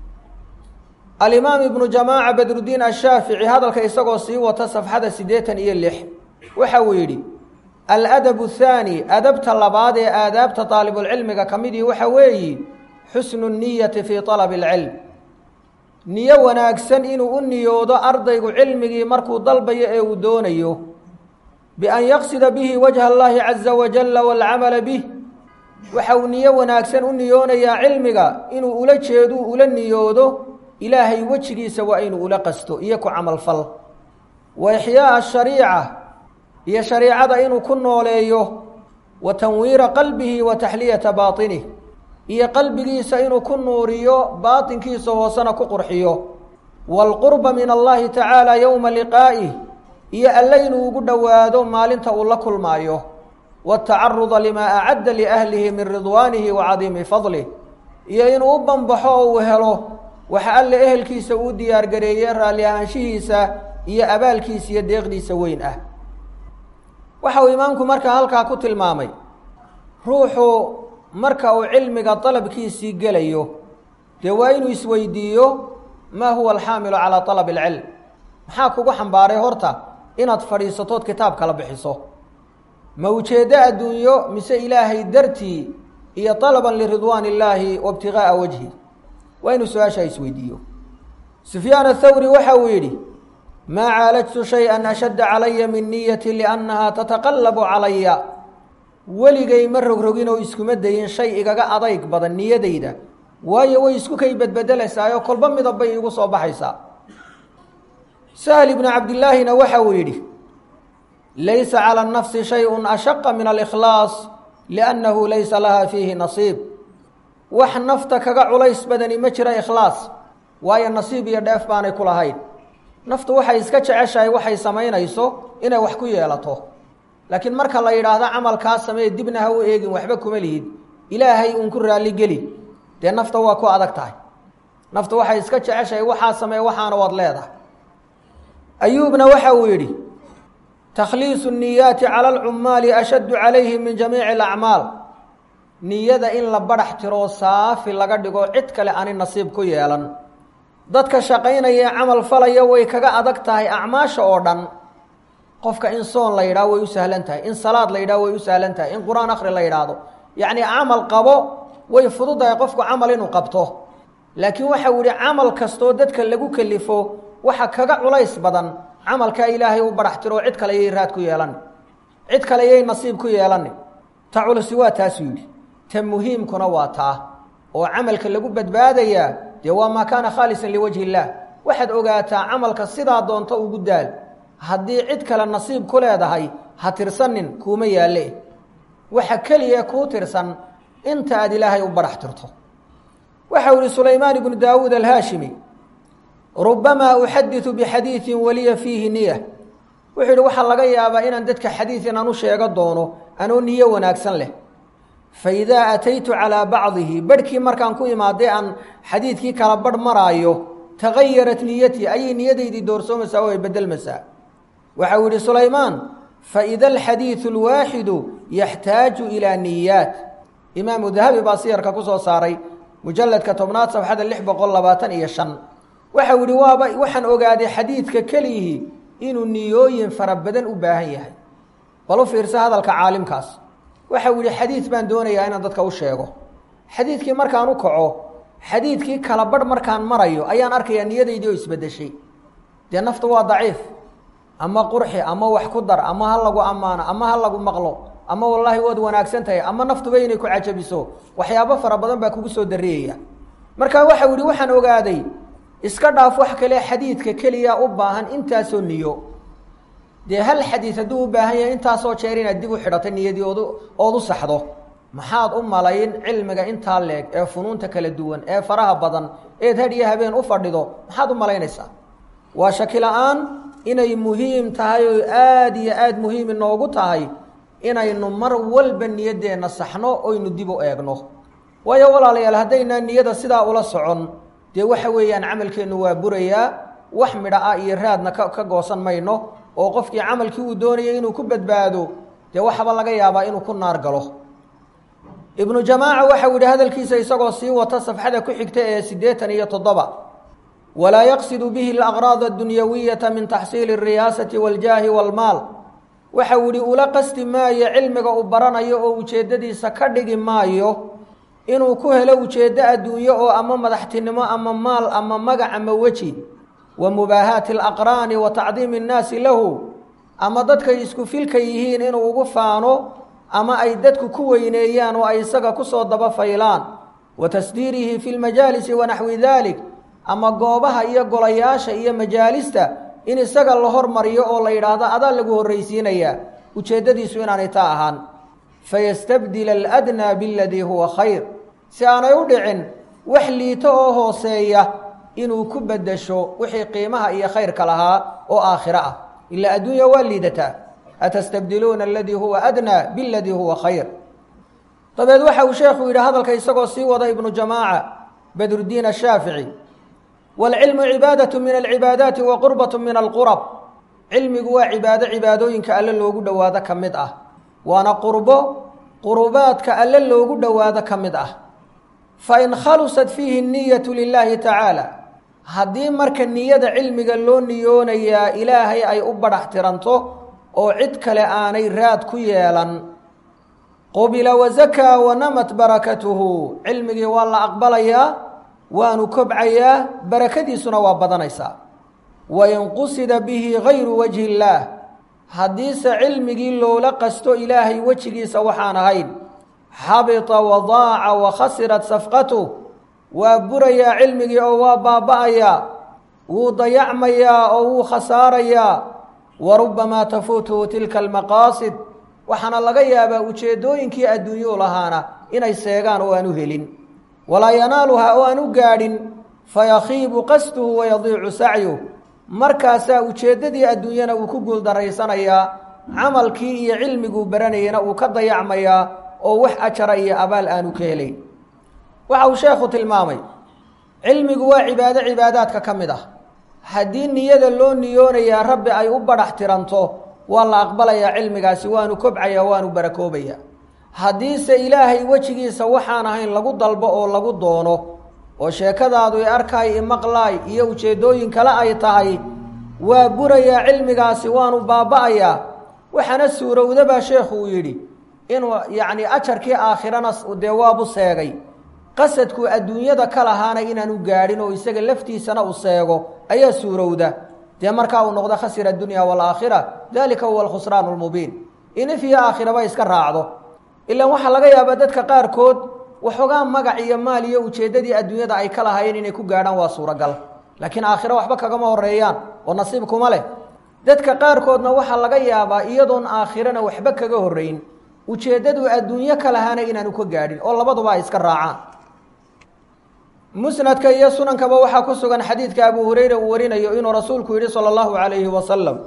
alimaam ibnu jamaaca badrudiin ashaafici hadalka isagoo sii wata safxada siddeetan iyo lix waxa uu yidhi aladabu athaani adabta labaad ee aadaabta daalibulcilmiga ka midii waxa weeyi xusnu niyati fii talabi alcilm niyo wanaagsan inuu u niyoodo ardaygu cilmigii markuu dalbayo ee uu doonayo bian yaqsida bihi wajha allahi caza wajalla waalcamala bih waxa uu niyo wanaagsan u niyoonayaa cilmiga inuu ula jeedu ula niyoodo ilaahay wejigiisa waa inuu ula qasto iyo ku camalfal wa ixyaa'a ashariica iyo shariicada inuu ku nooleeyo wa tanwiira qalbihi wa taxliyata baatinih iyo qalbigiisa inuu ku nuuriyo baatinkiisa hoosena ku qurxiyo waalqurba min allahi tacaala yowma liqaa'ih iyo alle inuu ugu dhowaado maalinta uu la kulmaayo waatacaruda limaa acadda liahlihi min ridwaanihi wa cadiimi fadlih iyo inuu u banbaxo oo uu helo waxa alle ehelkiisa uu diyaargareeyey raalli ahaanshihiisa iyo abaalkiisa iyo deeqdiisa weyn ah waxa uu imaamku markaa halkaa ku tilmaamay ruuxu marka uu cilmiga dalabkiisii gelayo dee waa inuu isweydiiyo maa huwa alxaamilu calaa talabi alcilm maxaa kugu xambaaray horta inaad fadhiisatood kitaab kala bixiso ma ujeeddo adduunyo mise ilaahay dartii iyo طalaban liridwaan illaahi wa ibtigaaa wajhi waa inuu su-aashaa isweydiiyo sufyaan athawri waxa uu yidhi maa caalajtu shay-an ashadda calaya min niyati liannaha tataqallabu calaya weligay ma rogrogin oo iskuma dayin shay igaga adayg badan niyadayda waayo way isku kay bedbedelaysaayoo kolba midab bay iigu soo baxaysaa sahl ibnu cabdillaahina waxa uu yidhi laysa calى الnafsi shayءu ashaqa min alkhlaas liannahu laysa laha fiihi nasiib wax nafta kaga culays badani ma jira ikhlaas waayo nasiib iyo dheef baanay ku lahayn naftu waxay iska jeceshahay waxay samaynayso inay wax ku yeelato laakiin marka la yidhaahdo camalkaa samee dibna ha u eegin waxba kuma lihid ilaahay uun ku raalligeli dee nafta waa ku adag tahay naftu waxay iska jeceshahay waxaa samee waxaana waad leedahay ayuubna waxa uu yidhi takhliisu niyaati cala alcummaali ashaddu calayhi min jamiici alacmaal niyada in la badhax tiroo saafi laga dhigo cid kale ani nasiib ku yeelan dadka shaqaynaya ee camal falaya way kaga adag tahay acmaasha oo dhan qofka in soon la yidhaho way u sahlan tahay in salaad la yidhaho way u sahlan tahay in qur-aan akhri la yidhaahdo yacni camal qabo way fududahay qofku camal inuu qabto laakiin waxa uu yihi camal kastoo dadka lagu kelifo waxa kaga culays badan camalkaa ilaahay u badhax tiro cid kale yay raad ku yeelan cid kale yay nasiib ku yeelani ta culusi waa taasuu yidhi ta muhiimkuna waa taa oo camalka lagu badbaadayaa dee waa maa kaana khaalisan liwajhi illaah waxaad ogaataa camalka sidaa doonto ugu daal haddii cid kale nasiib ku leedahay ha tirsanin kuuma yaalle waxa keliya kuu tirsan inta aad ilaahay u badhax tirto waxa uu yihi sulaymaan ibnu daawuud alhaashimi rubamaa uxadiثu bixadiiثi waliya fiihi niya wuxuu yihi waxaa laga yaabaa inaan dadka xadiid inaan u sheego doono anoo niyo wanaagsan leh faidaa ataytu calىa bacdihi barhkii markaan ku imaaday aan xadiidkii kala barh maraayo tagayarat niyatii ayay niyadaydii doorsoomaysaa oo ay bedelmaysaa waxa uu yihi sulaymaan faida alxadiiثu اlwaaxidu yaxtaaju ilىa niyaat imaamu dahabi baa siyarka ku soo saaray mujaladka tobnaad safxada lix boqol labaatan iyo shan waxau yihi waaba waxaan ogaaday xadiidka keliyihii inuu niyooyin fara badan u baahan yahay bal u fiirsa hadalka caalimkaas waxau yihi xadiid baan doonayaa inaan dadka u sheego xadiidkii markaan u kaco xadiidkii kala barh markaan marayo ayaan arkayaa niyadaydii oo isbedeshay dee naftu waa daciif ama qurxi ama wax ku dar ama ha lagu ammaano ama ha lagu maqlo ama wallaahi waad wanaagsan tahay ama naftuba inay ku cajabiso waxyaabo fara badan baa kugu soo dariyaya marka waxau yihi waxaan ogaaday iska dhaaf wax kale xadiidka keliya u baahan intaasoo niyo dee hal xadiid hadduu u baahan yahay intaasoo jeer inaad dib u xidhato niyadii ood ood u saxdo maxaad u malayn cilmiga intaa leeg ee funuunta kala duwan ee faraha badan eed had iyo habeen u fadhido maxaad u malaynaysaa waa shaki la-aan inay muhiim tahay oo aada iyo aada muhiim inoogu tahay inaynu mar walba niyaddeenna saxno oynu dib u eegno waayo walaalayaal haddaynaa niyada sidaa ula socon dee waxa weeyaan camalkeennu waa burayaa wax midha ah iyo raadna ka ka goosan mayno oo qofkii camalkii uu doonayay inuu ku badbaado dee waxaba laga yaabaa inuu ku naar galo ibnu jamaaca waxau yidhi hadalkiisa isagoo sii wata safxada ku xigta ee siddeetan iyo toddoba walaa yaqsidu bihi alaqraad addunyawiyata min taxsiili alriyaasati waاljaahi waalmaal waxau yihi ula qasti maayo cilmiga uu baranayo oo ujeeddadiisa ka dhigi maayo inuu ku helo ujeeddo adduunyo oo ama madaxtinimo ama maal ama magac ama weji wa mubaahaati alaqraani wa tacdiimi annaasi lahu ama dadkay isku filka yihiin inuu ugu faano ama ay dadku ku weyneeyaan oo ay isaga kusoo daba faylaan wa tasdiirihi fi lmajaalisi wa naxwi dalik ama goobaha iyo golayaasha iyo majaalista in isaga la hormariyo oo la yidhaahdo adaa lagu horraysiinayaa ujeeddadiisu inaanay taa ahaan fayastabdila aladnaa biladii huwa khayr si aanay u dhicin wax liito oo hooseeya inuu ku beddesho wixii qiimaha iyo khayrka lahaa oo aakhiro ah ilaa adduunya waa liidataa atastabdiluuna aladii huwa adnaa biladii huwa khayr dabeed waxa uu sheekhu yidhi hadalka isagoo sii wada ibnu jamaaca badruddiin ashaafici waalcilmu cibaadatu min alcibaadaati wa qurbatu min alqurab cilmigu waa cibaado cibaadooyinka alle loogu dhowaado ka mid ah waana qurbo qurubaadka alle loogu dhowaado ka mid ah fa in khalusat fiihi niyatu lilaahi tacaala haddii marka niyada cilmiga loo niyoonayaa ilaahay ay u badhax tiranto oo cid kale aanay raad ku yeelan qubila wazakaa wanamat barakatuhu cilmigii waa la aqbalayaa waanu kobcayaa barakadiisuna waa badanaysaa wain qusida bihi gayru wajhi illaah haddiise cilmigii loola qasto ilaahay wejigiisa waxaan ahayn xabita wadaaca wa khasirat safqatuh waa burayaa cilmigii oo waa baaba'ayaa wuu dayacmayaa oo wuu khasaarayaa wa rubbamaa tafuutuhu tilka almaqaasid waxaana laga yaabaa ujeeddooyinkii adduunyuu lahaana inay seegaan oo aan u helin walaa yanaaluhaa oo aan u gaadhin fayakhiibu qasduhu wayadiicu sacyuh markaasaa ujeeddadii adduunyana uu ku guuldarraysanayaa camalkii iyo cilmiguu baranayana uu ka dayacmayaa oo wax ajara iyo abaal aanu ka helayn waxa uu sheekhu tilmaamay cilmigu waa cibaado cibaadaadka ka mid ah haddii niyada loo niyoonayaa rabbi ay u badhax tiranto waa la aqbalayaa cilmigaasi waanu kobcayaa waanu barakoobayaa haddiise ilaahay wejigiisa waxaan ahayn lagu dalbo oo lagu doono oo sheekadaadu i arkaay imaqlaay iyo ujeeddooyin kale ay tahay waa burayaa cilmigaasi waanu baaba'ayaa waxaana suurowda baa sheekhu uu yidhi inuu yacni ajarkii aakhirana dee waabu seegay qasadkuu adduunyada ka lahaana inaanu gaadhin oo isaga laftiisana u seego ayaa suurowda dee markaa uu noqdo khasira addunya waalaakhira dalika huwa alkhusraan lmubiin in if iyo aakhiraba iska raacdo ilaan waxaa laga yaabaa dadka qaarkood waxoogaa magac iyo maal iyo ujeeddadii adduunyada ay ka lahaayeen inay ku gaadhaan waa suuragal laakiin aakhiro waxba kagama horeeyaan oo nasiib kuma leh dadka qaarkoodna waxaa laga yaabaa iyadoon aakhirana waxba kaga horrayn ujeeddadu adduunyo ka lahaana inaanu ka gaadhin oo labaduba ay iska raacaan musnadka iyo sunankaba waxaa ku sugan xadiidka abu hureyra uu warinayo inuu rasuulku yidhi sala allahu calayhi wasalam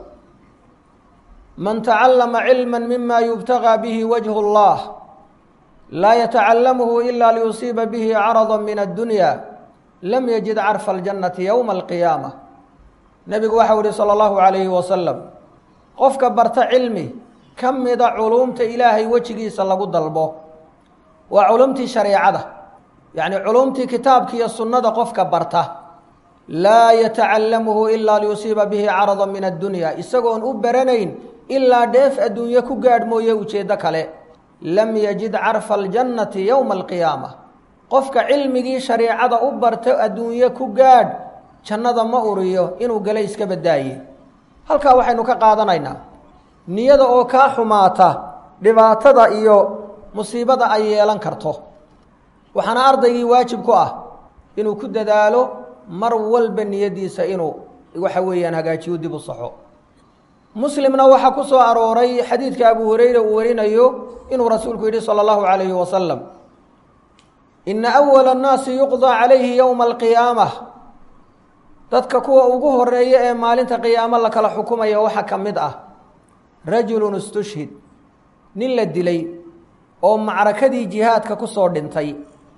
man tacallama cilma mima yubtagaa bihi wajhu اllah laa yatacalamuhu ila liyusiiba bihi carada min addunya lam yajid carfa aljannati yowma alqiyaama nebigu waxau yihi sala allahu calayhi wasalam qofka barta cilmi ka mida culuumta ilaahay wejigiisa lagu dalbo waa culumtii shareecada yacni culumtii kitaabka iyo sunnada qofka barta laa yatacalamuhu ilaa liyusiiba bihi carada min addunya isagoon u baranayn ilaa dheef adduunye ku gaadh mooye ujeeddo kale lam yajid carfa aljannati yowma alqiyaama qofka cilmigii shareecada u barta adduunye ku gaadh jannada ma uriyo inuu gale iska badaaye halkaa waxaynu ka qaadanaynaa niyada oo kaa xumaata dhibaatada iyo musiibada ay yeelan karto waxaana ardaygii waajib ku ah inuu ku dadaalo mar walba niyadiisa inuu waxa weeyaan hagaajiyo dib u saxo muslimna waxaa ku soo arooray xadiidka abu hureyra uu warinayo inuu rasuulku yidhi salى اllahu عalayhi wasalam ina awala الnaasi yuqضى calayhi yowma alqiyaamah dadka kuwa ugu horeeya ee maalinta qiyaamo la kala xukumaya waxaa ka mid ah rajulu istushhid nin la dilay oo macrakadii jihaadka ku soo dhintay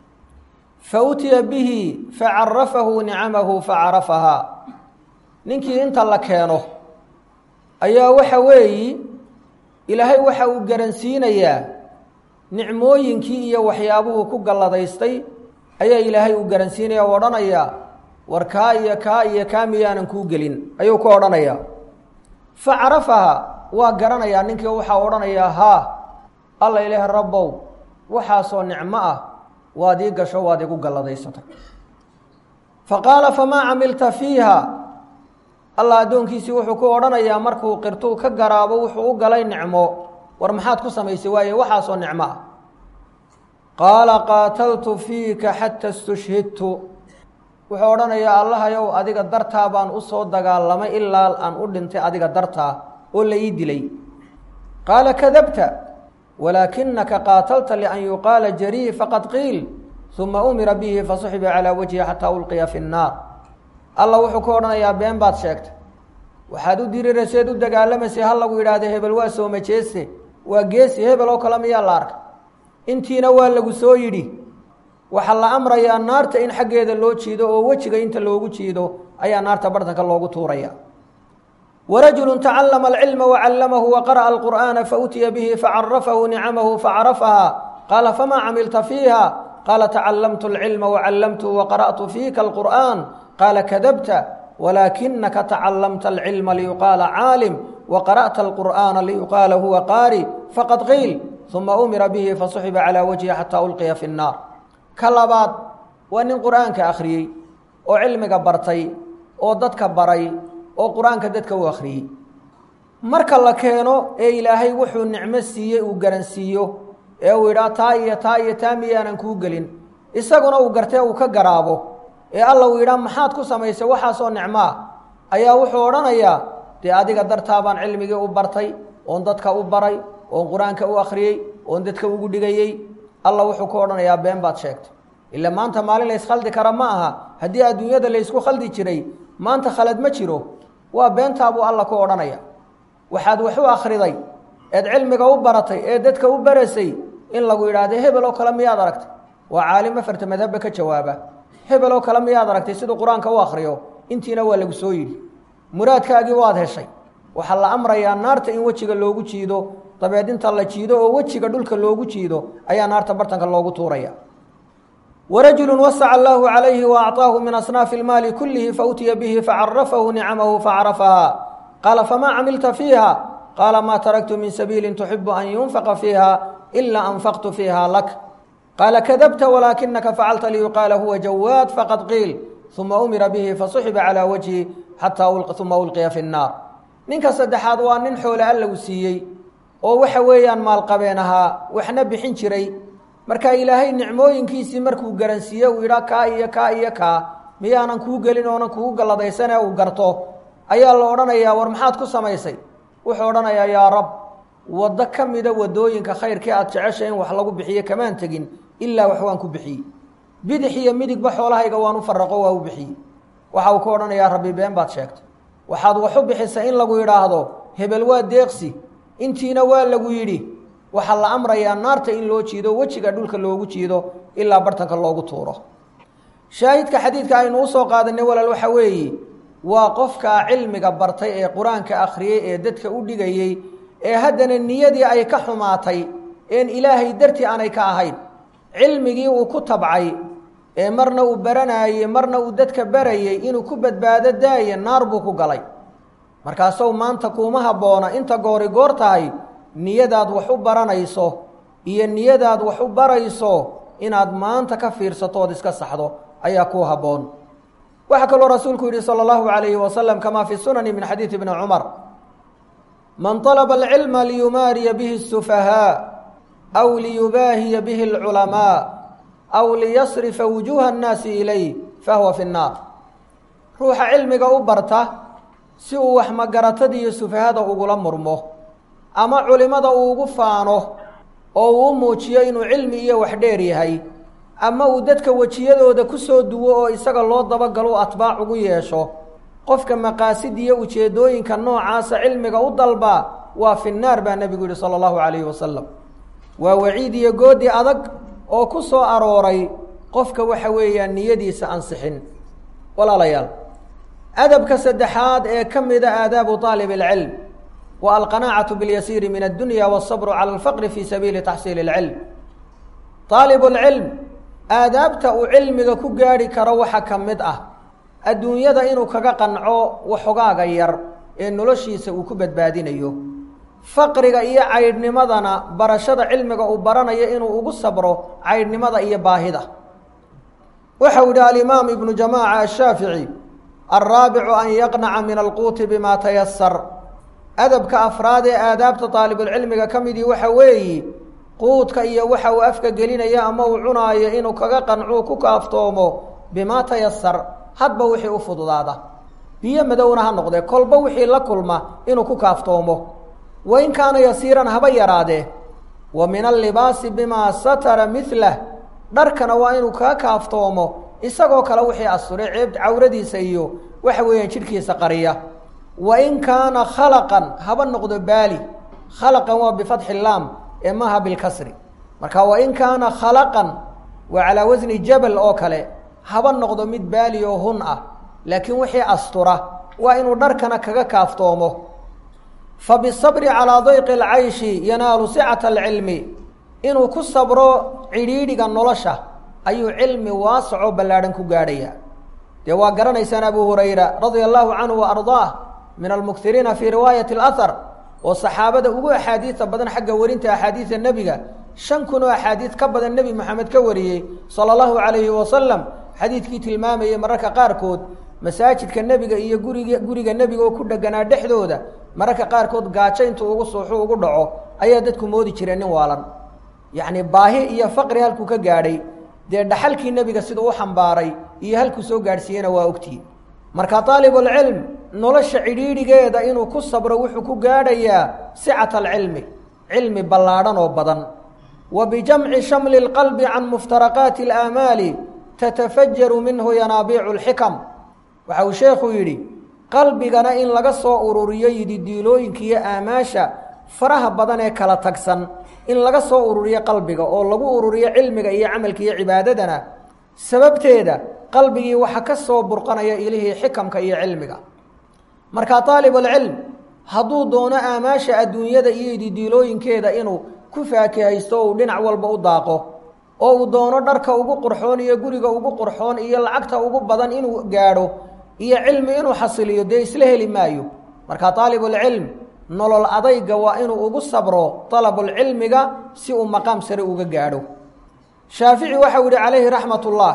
fautiya bihi facarafahu nicamahu facarafahaa ninkii inta la keeno ayaa waxa weeyi ilaahay waxa uu garansiinayaa nicmooyinkii iyo waxyaabuhu ku galladaystay ayaa ilaahay uu garansiinaya o odhanayaa war kaa iyo kaa iyo kaa miyaanan kuu gelin ayuu ku odhanayaa fa carafaha waa garanayaa ninkii waxaa odhanayaa haa alla ilaah rabbow waxaasoo nicmo ah waad ii gasho waad igu galladaysatay fa qaala famaa camilta fiiha allah addoonkiisii wuxuu ku odhanayaa markuu qirtuu ka garaabo wuxuu u galay nicmo war maxaad ku samaysay waaye waxaasoo nicmo ah qaala qaataltu fiika xata istushhidtu wuxuu odhanayaa allahayow adiga dartaa baan u soo dagaalamay ilaa aan u dhintay adiga dartaa oo la ii dilay qaala kadabta walaakinaka qaatalta lian yuqaala jarii faqad qiil uma umira bihi fasuxiba calaa wajhi xataa ulqiya fi nnaar alla wuxuu ku odhanayaa been baad sheegtay waxaad u dirirayseed u dagaalamaysay ha lagu yidhaahda hebel waa sooma jeeste waa geesi hebel oo kale miyaa la arkay intiina waa lagu soo yidhi waxaa la amrayaa naarta in xaggeeda loo jiido oo wejiga inta loogu jiido ayaa naarta bartanka loogu tuuraya warajulu tacallama alcilma wacallamahu waqara'a alqur'aana fautiya bihi facarafahu nicamahu facarafaha qaala famaa camilta fiiha qaala tacallamtu alcilma wacallamtuhu waqara'tu fiika alqur'aan qaala kadabta walaakinaka tacallamta alcilma liyuqaala caalim waqara'ta alqur'aana liyuqaala huwa qaari faqad qiil uma umira bihi fasuxiba calaa wajhi xataa ulqiya fi nnaar ka labaad waa nin qur-aanka akhriyey oo cilmiga bartay oo dadka baray oo qur-aanka dadka u akhriyey marka la keeno ee ilaahay wuxuu nicmo siiyey uu garansiiyo ee uu yidhaa taa iyo taa iyo taa miyaanan kuu gelin isaguna uu gartee uu ka garaabo ee alla uu yidhaa maxaad ku samaysay waxaasoo nicmo ah ayaa wuxuu odhanayaa dee adiga dartaa baan cilmigii u bartay oon dadka u baray oon qur-aanka u akhriyey oon dadka ugu dhigayey alla wuxuu ku odhanayaa been baad sheegtay ila maanta maalin la yskaldi kara ma aha haddii adduunyada laysku khaldi jiray maanta khalad ma jiro waa beentaabuu alla ku odhanaya waxaad wax u akhriday eed cilmiga u baratay ee dadka u barasay in lagu yidhaahdo hebel oo kale miyaad aragtay waa caalim afarta madhabba ka jawaaba hebel oo kale miyaad aragtay siduu qur-aanka u akhriyo intiina waa lagu soo yidhi muraadkaagii waad heshay waxaa la amrayaa naarta in wejiga loogu jiido dabeed inta la jiido oo wejiga dhulka loogu jiido ayaa naarta bartanka loogu tuuraya warajulu wasaca allaahu calayhi wa acطaahu min asnaafi ilmaali kullihi fautiya bihi facarafahu nicamahu facarafaha qaala famaa camilta fiiha qaala maa taraktu min sabiili tuxibu an yunfaqa fiiha ila anfaqtu fiiha lak qaala kadabta walaakinaka facalta liyuqaala huwa jawaad faqad qiil uma umira bihi fasuxiba calaa wajhi xataa uma ulqiya fi nnaar ninka saddexaad waa nin xoole allagu siiyey oo waxa weeyaan maalqabeen ahaa waxna bixin jiray marka ilaahay nicmooyinkiisii markuu garansiiye uu yidhaa kaa iyo kaa iyo kaa miyaanan kuu gelin oonan kugu galladaysanee uu garto ayaa la odhanayaa war maxaad ku samaysay wuxuu odhanayaa yaa rab waddo ka mida waddooyinka khayrkii aad jeceshay in wax lagu bixiyo kamaan tegin ilaa wax waan ku bixiyey bidix iyo midigba xoolahayga waan u faraqo waa u bixiyey waxa uu ku odhanayaa rabbi been baad sheegtay waxaad wax u bixisay in lagu yidhaahdo hebel waa deeqsi intiina waa lagu yidhi waxaa la amrayaa naarta in loo jiido wejiga dhulka loogu jiido ilaa bartanka loogu tuuro shaahidka xadiidka aynu usoo qaadanay walaal waxa weeye waa qofkaa cilmiga bartay ee qur-aanka akhriyey ee dadka u dhigayey ee haddana niyadii ay ka xumaatay een ilaahay dartii aanay ka ahayn cilmigii uu ku tabcay ee marna uu baranaayey marna uu dadka barayey inuu ku badbaado daaya naar buu ku galay markaasow maanta kuuma habboona inta goori goor tahay niyadaad wax u baranayso iyo niyadaad wax u barayso inaad maanta ka fiirsato ood iska saxdo ayaa kuu habboon waxaa kaloo rasuulku yidhi salى اllahu عalayhi wasalam kama fi sunani min xadiidi bni cumar man طalba اlcilma liyumaariya bihi الsufahaa aw liyubaahiya bihi اlculamaa aw liyasrifa wujuuha الnaasi ilayh fahuwa fi الnaar ruuxa cilmiga u barta si uu wax magaratadiiyo sufahada ugula murmo ama culimada uu ugu faano oo uu u muujiyo inuu cilmi iyo wax dheer yahay ama uu dadka wejiyadooda ku soo duwo oo isaga loo dabagalo atbaac ugu yeesho qofka maqaasid iyo ujeeddooyinka noocaasa cilmiga u dalbaa waa fi naar baa nebigu yihi sala allahu calayhi wasalam waa waciid iyo goodi adag oo ku soo arooray qofka waxa weeyaan niyadiisa ansixin walaalayaal adabka saddexaad ee ka mida aadaabu aalib alcilm wa alqanaacatu biاlyasiiri min addunya waالsabru cala alfaqri fi sabiili taxsiili اlcilm aalib اlcilm aadaabta uu cilmiga ku gaadhi karo waxa ka mid ah adduunyada inuu kaga qanco waxogaaga yar ee noloshiisa uu ku badbaadinayo faqriga iyo caydhnimadana barashada cilmiga uu baranayo inuu ugu sabro caydhnimada iyo baahida waxau yihi alimaam ibnu jamaaca ashaafici alraabicu an yaqnaca min alquuti bima tayasar adabka afraad ee aadaabta daalibulcilmiga ka midii waxa weeyi quudka iyo waxa uu afka gelinayo ama uu cunaayo inuu kaga qancuu ku kaaftoomo bimaa tayasar hadba wixii u fududaada biyo madowna ha noqdee kolba wixii la kulma inuu ku kaaftoomo wa in kaana yasiiran haba yaraadee wa min allibaasi bimaa satara milah dharkana waa inuu kaga kaaftoomo isagoo kale wixii asture ceeb cawradiisa iyo waxa weeyaan jidhkiisa qariya wa in kaana khalaqan haba noqdo baali khalaqan waa bifatxi laam ee maaha bilkasri marka wa in kaana khalaqan waa calaa wasni jabal oo kale haba noqdo mid baali oo hun ah laakiin wixii astura waa inuu dharkana kaga kaaftoomo fa bisabri calaa dayqi alcayshi yanaalu sicata alcilmi inuu ku sabro cidhiidhiga nolosha ayuu cilmi waasaco ballaadhan ku gaadhaya dee waa garanaysaan abu hurayra radia allahu canhu wa ardaah min almuktiriina fii riwaayati alahar oo saxaabada ugu axaadiida badan xagga warinta axaadiida nebiga shan kun oo axaadiid ka badan nebi moxamed ka wariyey sala allahu calayhi wasalam xadiidkii tilmaamayay mararka qaarkood masaajidka nebiga iyo guriga guriga nebiga oo ku dheganaa dhexdooda mararka qaarkood gaajo intuu ugu suuxu ugu dhaco ayaa dadku moodi jireen nin waalan yacni baahi iyo faqri halkuu ka gaadhay dee dhaxalkii nebiga siduu u xambaaray iyo halkuu soo gaadhsiiyena waa ogtihi marka aalibulcilm nolosha cidhiidhigeeda inuu ku sabro wuxuu ku gaadhayaa sicata alcilmi cilmi ballaadhan oo badan wa bijamci shamli اlqalbi can muftaraqaati اlaamaali tatafajaru minhu yanaabiicu اlxikam waxa uu sheekhu yidhi qalbigana in laga soo ururiyo yididiilooyinka iyo aamaasha faraha badan ee kala tagsan in laga soo ururiyo qalbiga oo lagu ururiyo cilmiga iyo camalka iyo cibaadadana sababteeda qalbigii waxa ka soo burqanaya ilihii xikamka iyo cilmiga marka aalibulcilm hadduu doono aamaasha adduunyada iyo yididiilooyinkeeda inuu ku faakihaysto o uu dhinac walba u daaqo oo uu doono dharka ugu qurxoon iyo guriga ugu qurxoon iyo lacagta ugu badan inuu gaadho iyo cilmi inuu xasiliyo dee isla heli maayo marka aalibulcilm nolol adayga waa inuu ugu sabro dalabulcilmiga si uu maqaam sare uga gaadho shaafici waxau yihi calayhi raxmat ullah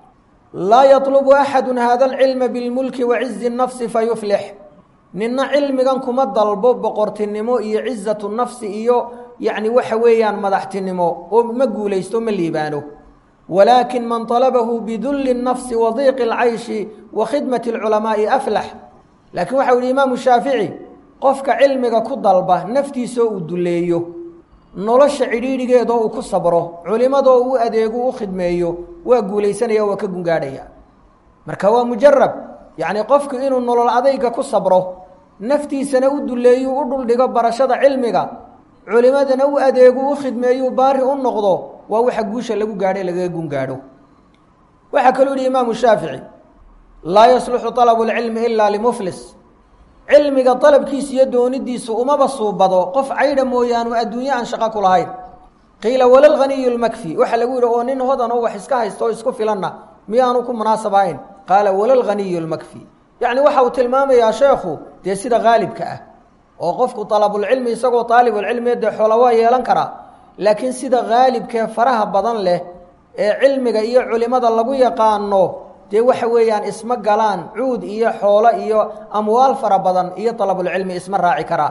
laa yatlubu axadu hada alcilma bilmulki wa cizi nafsi fayuflix nina cilmigan kuma dalbo boqortinimo iyo cizatu nafsi iyo yacni waxa weeyaan madaxtinimo oo ma guulaysto ma liibaano walaakin man talabahu bidulli nafsi wa diiqi alcayshi wa khidmati alculamaa'i aflax laakiin waxau yihi imaamu shaafici qofka cilmiga ku dalba naftiisoo uu duleeyo nolosha cidhiidhigeedoo uu ku sabro culimadoo u adeego u khidmeeyo waa guulaysanaya waa ka gungaadhaya marka waa mujarab yacni qofku inuu nolol adayga ku sabro naftiisana u duleeyo u dhuldhigo barashada cilmiga culimadana u adeego u khidmeeyo baari u noqdo waa waxa guusha lagu gaadhay lagaga gungaadho waxaa kaluu yihi imaamu shaafici laa yasluxu alabu lcilmi ilaa limuflis cilmiga dalabkiisa iyo doonidiisu umaba suubado qof caydha mooyaanu adduunye aan shaqo ku lahayn qiila walalghaniyu lmakfi waxaa lagu yidhi oo nin hodan oo wax iska haysta oo isku filanna miyaanu ku munaasab ahayn qaala walalghaniyu lmakfi yacni waxa uu tilmaamayaa sheekhu dee sida haalibka ah oo qofku dalabulcilmi isagoo aalibulcilmi dee xoola waa yeelan karaa laakiin sida haalibkee faraha badan leh ee cilmiga iyo culimada lagu yaqaano dee waxa weeyaan isma galaan cuud iyo xoolo iyo amwaal fara badan iyo dalabulcilmi isma raaci karaa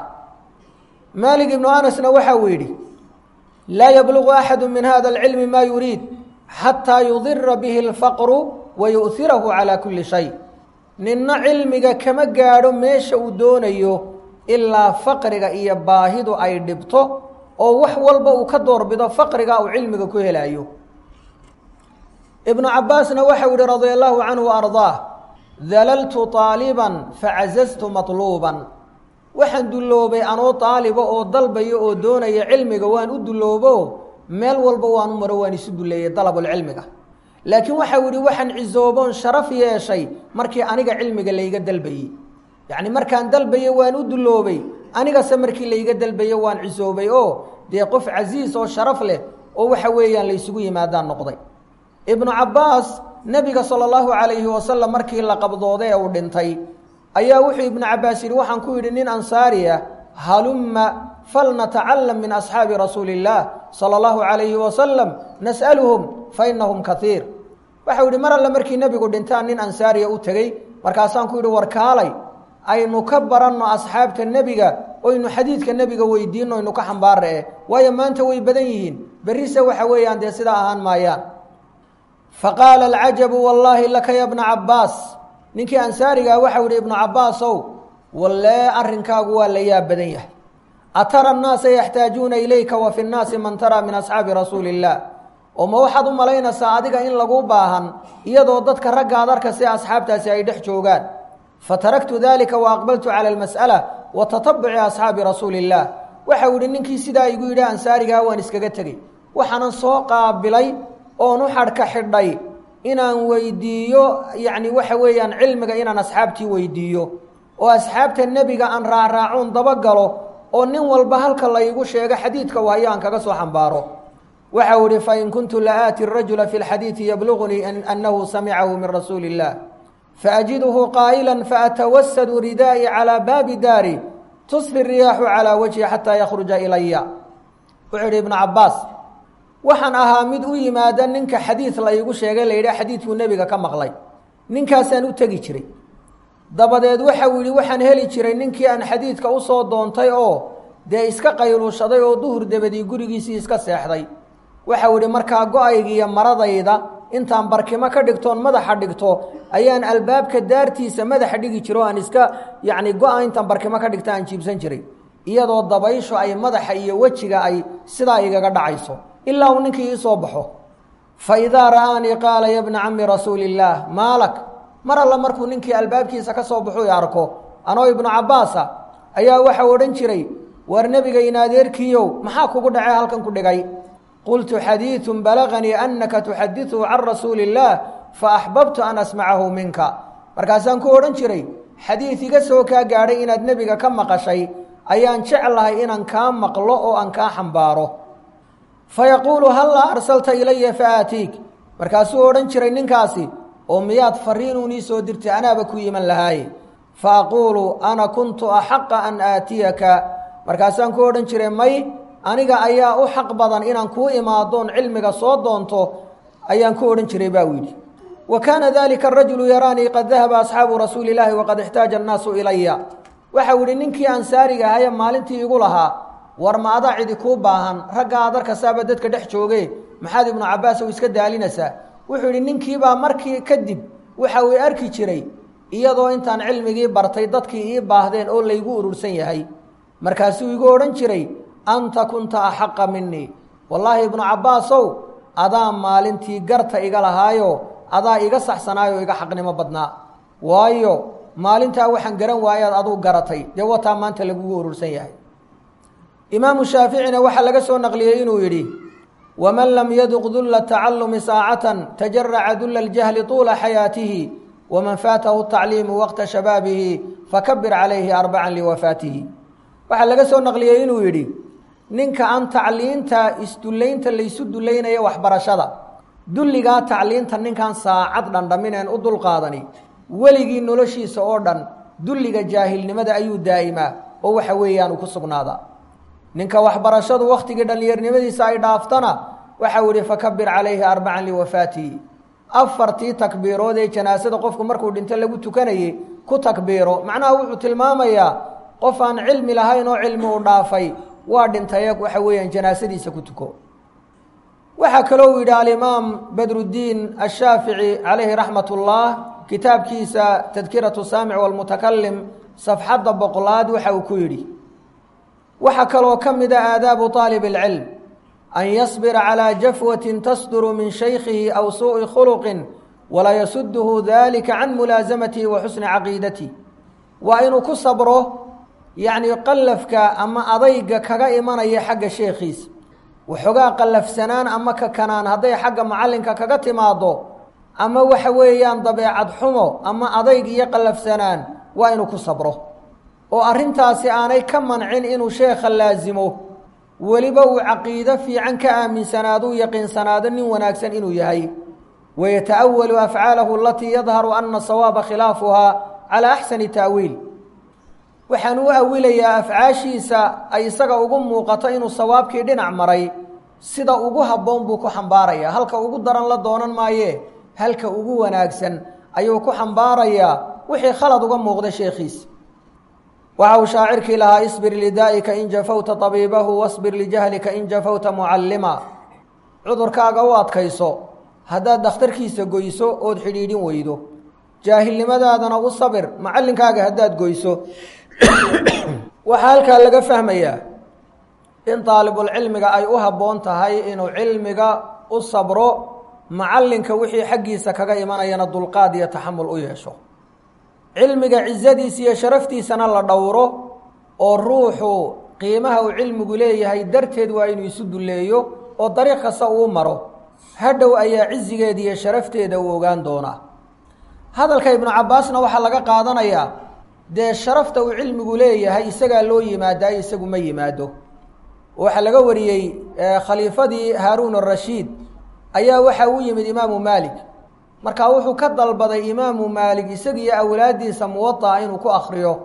maalik ibnu anasna waxa uu yidhi laa yablugu axadu min hada alcilmi maa yuriid xataa yudira bihi alfaqru wa yu'hirahu calaa kulli shay ninna cilmiga kama gaadho meesha uu doonayo ilaa faqriga iyo baahidu ay dhibto oo wax walba uu ka doorbido faqriga uu cilmiga ku helayo ibnu cabaasna waxau yihi radia allahu canhu ardaah dalaltu aaliban facazaztu matluuban waxaan dulloobay anoo aaliba oo dalbaya oo doonaya cilmiga waan u dulloobo meel walba waan u maro waan isu duleeyey dalabulcilmiga laakiin waxau yihi waxaan cisooboon sharaf yeeshay markii aniga cilmiga layga dalbayey yacni markaan dalbaye waan u dulloobay anigase markii layga dalbaye waan cisoobay oo dee qof casiis oo sharaf leh oo waxa weeyaan laysugu yimaadaan noqday ibnu cabbaas nebiga sala allahu calayhi wasalam markii la qabdooday ee uu dhintay ayaa wuxuu ibnu cabbaas yidhi waxaan ku yidhi nin ansaari ah halumma falnatacalam min asxaabi rasuuli illaah sala allahu calayhi wasalam nas'aluhum fa inahum kaiir waxau yidhi mar alle markii nebigu dhintaan nin ansaariya u tegey markaasaan ku yidhi war kaalay aynu ka baranno asxaabta nebiga oynu xadiidka nebiga weydiinno aynu ka xambaara eh waayo maanta way badan yihiin berrise waxa weeyaan dee sidaa ahaan maayaan faqaala alcajabu wallaahi laka ya bna cabbaas ninkii ansaarigaa waxau yihi ibnu cabbaasow wallee arrinkaagu waa la yaab badan yahay atara annaasa yaxtaajuuna ilayka wa fi nnaasi man taraa min asxaabi rasuuli illaah oo ma waxaad u malaynaysaa adiga in laguu baahan iyadoo dadka raggaad arka si asxaabtaasi ay dhex joogaan fataraktu dalika wa aqbaltu cala almas'ala wa tatabuci asxaabi rasuuli illaah waxau yihi ninkii sidaa igu yidhi ansaarigaa waan iskaga tegey waxaanan soo qaabilay oon u xadhka xidhay inaan weydiiyo yacni waxa weeyaan cilmiga inaan asxaabtii weydiiyo oo asxaabta nebiga aan raacraacoon dabagalo oo nin walba halka laygu sheego xadiidka waayo aan kaga soo xambaaro waxau ihi fain kuntu la aati rajula fi lxadiidi yablugunii annahu samicahu min rasuuli illah faأjiduhu qaa'ila faatawasadu ridaa'i calىa baabi daari tusfi riyaaxu calaa wajhi xataa yakhruja ilaya wuxuu idhi ibnu cabbaas waxaan ahaa mid u yimaada ninka xadiid la iigu sheegay la yidhaha xadiidkuu nebiga ka maqlay ninkaasaan u tegi jiray dabadeed waxau yidhi waxaan heli jiray ninkii aan xadiidka usoo doontay oo dee iska qayluushaday oo duhur dabadii gurigiisii iska seexday waxau yidhi markaa go-aygiiyo maradayda intaan barkimo ka dhigtoon madaxa dhigto ayaan albaabka daartiisa madaxa dhigi jiro o aan iska yacni go-a intaan barkimo ka dhigto aan jiibsan jiray iyadoo dabayshu ay madaxa iyo wejiga ay sidaa igaga dhacayso ilaa uu ninkii ii soo baxo fa idaa ra'aanii qaala ya bna cammi rasuuli illaah maalak mar alla markuu ninkii albaabkiisa ka soo baxu i arko anoo ibnu cabbaasa ayaa waxau odhan jiray war nebiga in adeerkiiyow maxaa kugu dhacay halkan ku dhigay qultu xadiidun balaganii annaka tuxadiثuhu can rasuuli illaah faaxbabtu an asmacahu minka markaasaan ku odhan jiray xadiid iga soo kaa gaadhay inaad nebiga ka maqashay ayaan jeclahay inaan kaa maqlo oo aan kaa xambaaro fayaquulu hallaa arsalta ilaya faaatiik markaasuu odhan jiray ninkaasi oo miyaad fariinuun ii soo dirtay anaaba ku yiman lahaaye fa aquulu ana kuntu axaqa an aatiyaka markaasaan ku odhan jiray may aniga ayaa u xaq badan inaan kuu imaadoon cilmiga soo doonto ayaan ku odhan jiray baa u yidhi wa kaana dalika arajulu yaraanii qad dahaba asxaabu rasuuli illaahi waqad ixtaaja annaasu ilaya waxau yidhi ninkii ansaariga ahaye maalintii igu lahaa war ma adaa cidi kuu baahan ragga aad arkasaaba dadka dhex jooge maxaad ibnu cabbaas ow iska daalinaysaa wuxuu yidhi ninkiibaa markii kadib waxa uu arki jiray iyadoo intaan cilmigii bartay dadkii ii baahdeen oo laygu urursan yahay markaasuu igu odhan jiray anta kunta axaqa minii wallaahi ibnu cabbaasow adaa maalintii garta iga lahaayo adaa iga saxsanaayo iga xaqnimo badnaa waayo maalintaa waxaan garan waayaad aduu garatay dee wataa maanta lagugu urursan yahay imaamu shaaficina waxaa laga soo naqliyey inuu yidhi waman lam yaduq dulla tacallumi saacatan tajaraca dulla aljahli tuula xayaatihi waman faatahu tacliimu waqta shabaabihi fakabir calayhi arbacan liwafaatihi waxaa laga soo naqliyey inuu yidhi ninka aan tacliinta isdullaynta laysu dullaynaya waxbarashada dulligaa tacliinta ninkaan saacad dhandhamineen u dulqaadani weligii noloshiisa oo dhan dulliga jaahilnimada ayuu daa'imaa oo waxa weeyaanu ku sugnaadaa ninka waxbarashadu wakhtigii dhallinyarnimadiisa ay dhaaftana waxau yihi fakabir calayhi arbacan liwafaatihi afartii takbiirood ee janaasada qofku markuu dhinto lagu tukanayey ku takbiiro macnaha wuxuu tilmaamayaa qof aan cilmi lahayn oo cilmi u dhaafay waa dhintay waxa weeyaan janaasadiisa ku tuko waxaa kaloo uu yidhi alimaam badruddiin ashaafici calayhi raxmat ullah kitaabkiisa tadkiratu saamic walmutakalim safxadda boqolaad waxa uu ku yidhi waxaa kaloo ka mida aadaabu aalib اlcilm an yasbira calىa jafwatin tasduru min shaykhihi aw suuءi khuluqin walaa yasuduhu dalika can mulaasamatihi wa xusni caqiidatihi waa inuu ku sabro yacni qallafka ama adayga kaga imanaya xagga sheekhiisa waxoogaa qallafsanaan ama kakanaan hadday xagga macallinka kaga timaado ama waxa weeyaan dabeecad xumo ama adayg iyo qallafsanaan waa inuu ku sabro oo arrintaasi aanay ka mancin inuu sheekha laasimo weliba uu caqiido fiican ka aaminsanaado u yaqiinsanaado nin wanaagsan inuu yahay wayata'awalu afcaalahu alatii yadharu ana sawaaba khilaafuhaa calaa axsani ta'wiil waxaan u awilayaa afcaashiisa ay isaga ugu muuqato inuu sawaabkii dhinac maray sida ugu habboon buu ku xambaarayaa halka ugu daran la doonan maayee halka ugu wanaagsan ayuu ku xambaarayaa wixii khalad uga muuqda sheekhiisa waxa uu shaacirkii lahaa isbir lidaa'ika in jafawta tabiibahu wasbir lijahlika in jafawta mucallima cudurkaaga u adkayso haddaad dhakhtarkiisa goyso ood xidhiidhin weydo jaahilnimadaadana u sabir macallinkaaga haddaad goyso waxaa halkaa laga fahmayaa in daalibulcilmiga ay u habboon tahay inuu cilmiga u sabro macallinka wixii xaggiisa kaga imanayana dulqaad iyo taxamul u yeesho cilmiga cizadiisa iyo sharaftiisana la dhowro oo ruuxu qiimaha uu cilmigu leeyahay darteed waa inuu isu dulleeyo oo dariiq kasta uu maro hadhow ayaa cizigeeda iyo sharafteeda uu ogaan doonaa hadalka ibnu cabbaasna waxaa laga qaadanayaa dee sharafta uu cilmigu leeyahay isagaa loo yimaadaa isagu ma yimaado waxaa laga wariyey khaliifadii haaruun arashiid ayaa waxa u yimid imaamu maalik markaa wuxuu ka dalbaday imaamu maalik isagiiyo awlaaddiisa muwada'a inuu ku akriyo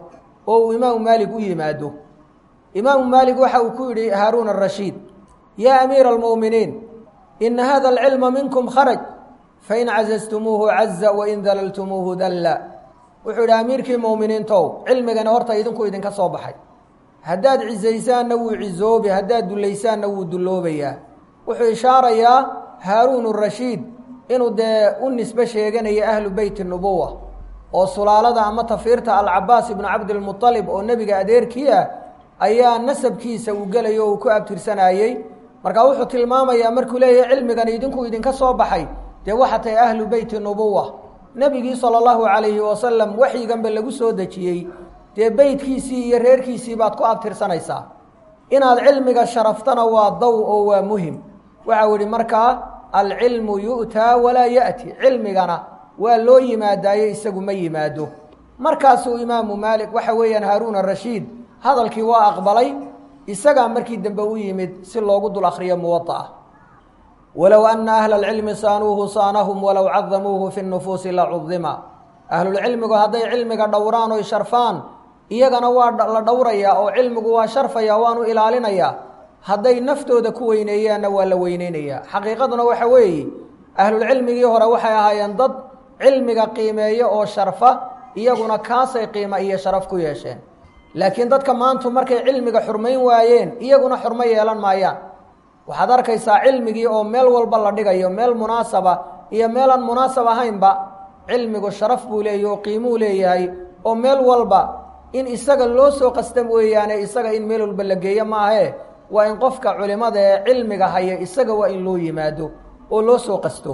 oo uu imaamu maalik u yimaado imaamu maalik waxa uu ku yidhi haaruun arashiid yaa amiira almu'miniin ina hada alcilma minkum kharaj fain cazaztumuuhu caza wain dalaltumuuhu dalla wuxuu yidhi amiirkii mu'miniintow cilmigani horta idinku idinka soo baxay haddaad cizaysaanna wuu cizoobi haddaad dullaysaanna wuu dulloobayaa wuxuu ishaarayaa haaruun arashiid inuu dee u nisbe sheeganaya ahlu beyti nubuwa oo sulaalada ama tafiirta alcabaas ibnu cabdilmualib oo nebiga adeerkii ah ayaa nasabkiisa uu gelayo o uu ku abtirsanayey marka wuxuu tilmaamayaa markuu leeyahay cilmigani idinku idinka soo baxay dee waxa tahay ahlu beyti nubuwa nebigii sala allahu calayhi wasalam waxyiganba lagu soo dejiyey dee beytkiisii iyo reerkiisii baad ku abtirsanaysaa inaad cilmiga sharaftana waa daw oo waa muhim waxau yihi markaa alcilmu yu'taa walaa ya'ti cilmigana waa loo yimaadaaye isagu ma yimaado markaasuu imaamu maalik waxa weeyaan haaruun arashiid hadalkii waa aqbalay isagaa markii dambe u yimid si loogu dul akhriyo muwada'a walow ana ahla alcilmi saanuuhu saanahum walow cadamuuhu fi nufuusi la cudima ahlulcilmigu hadday cilmiga dhowraan oy sharfaan iyagana waa la dhowrayaa oo cilmigu waa sharfaya waanu ilaalinayaa hadday naftooda ku weyneeyaanna waa la weyneynayaa xaqiiqaduna waxa weeye ahlulcilmigii hore waxay ahaayeen dad cilmiga qiimeeya oo sharfa iyaguna kaasay qiimo iyo sharaf ku yeesheen laakiin dadka maantu markay cilmiga xurmayn waayeen iyaguna xurmo yeelan maayaan waxaad arkaysaa cilmigii oo meel walba la dhigayo meel munaasaba iyo meelaan munaasab ahaynba cilmigu sharaf buu leeyahy oo qiimuu leeyahay oo meel walba in isaga loo soo qasta weeyaane isaga in meel walba la geeyo maahe waa in qofka culimada ee cilmiga haya isaga waa in loo yimaado oo loo soo qasto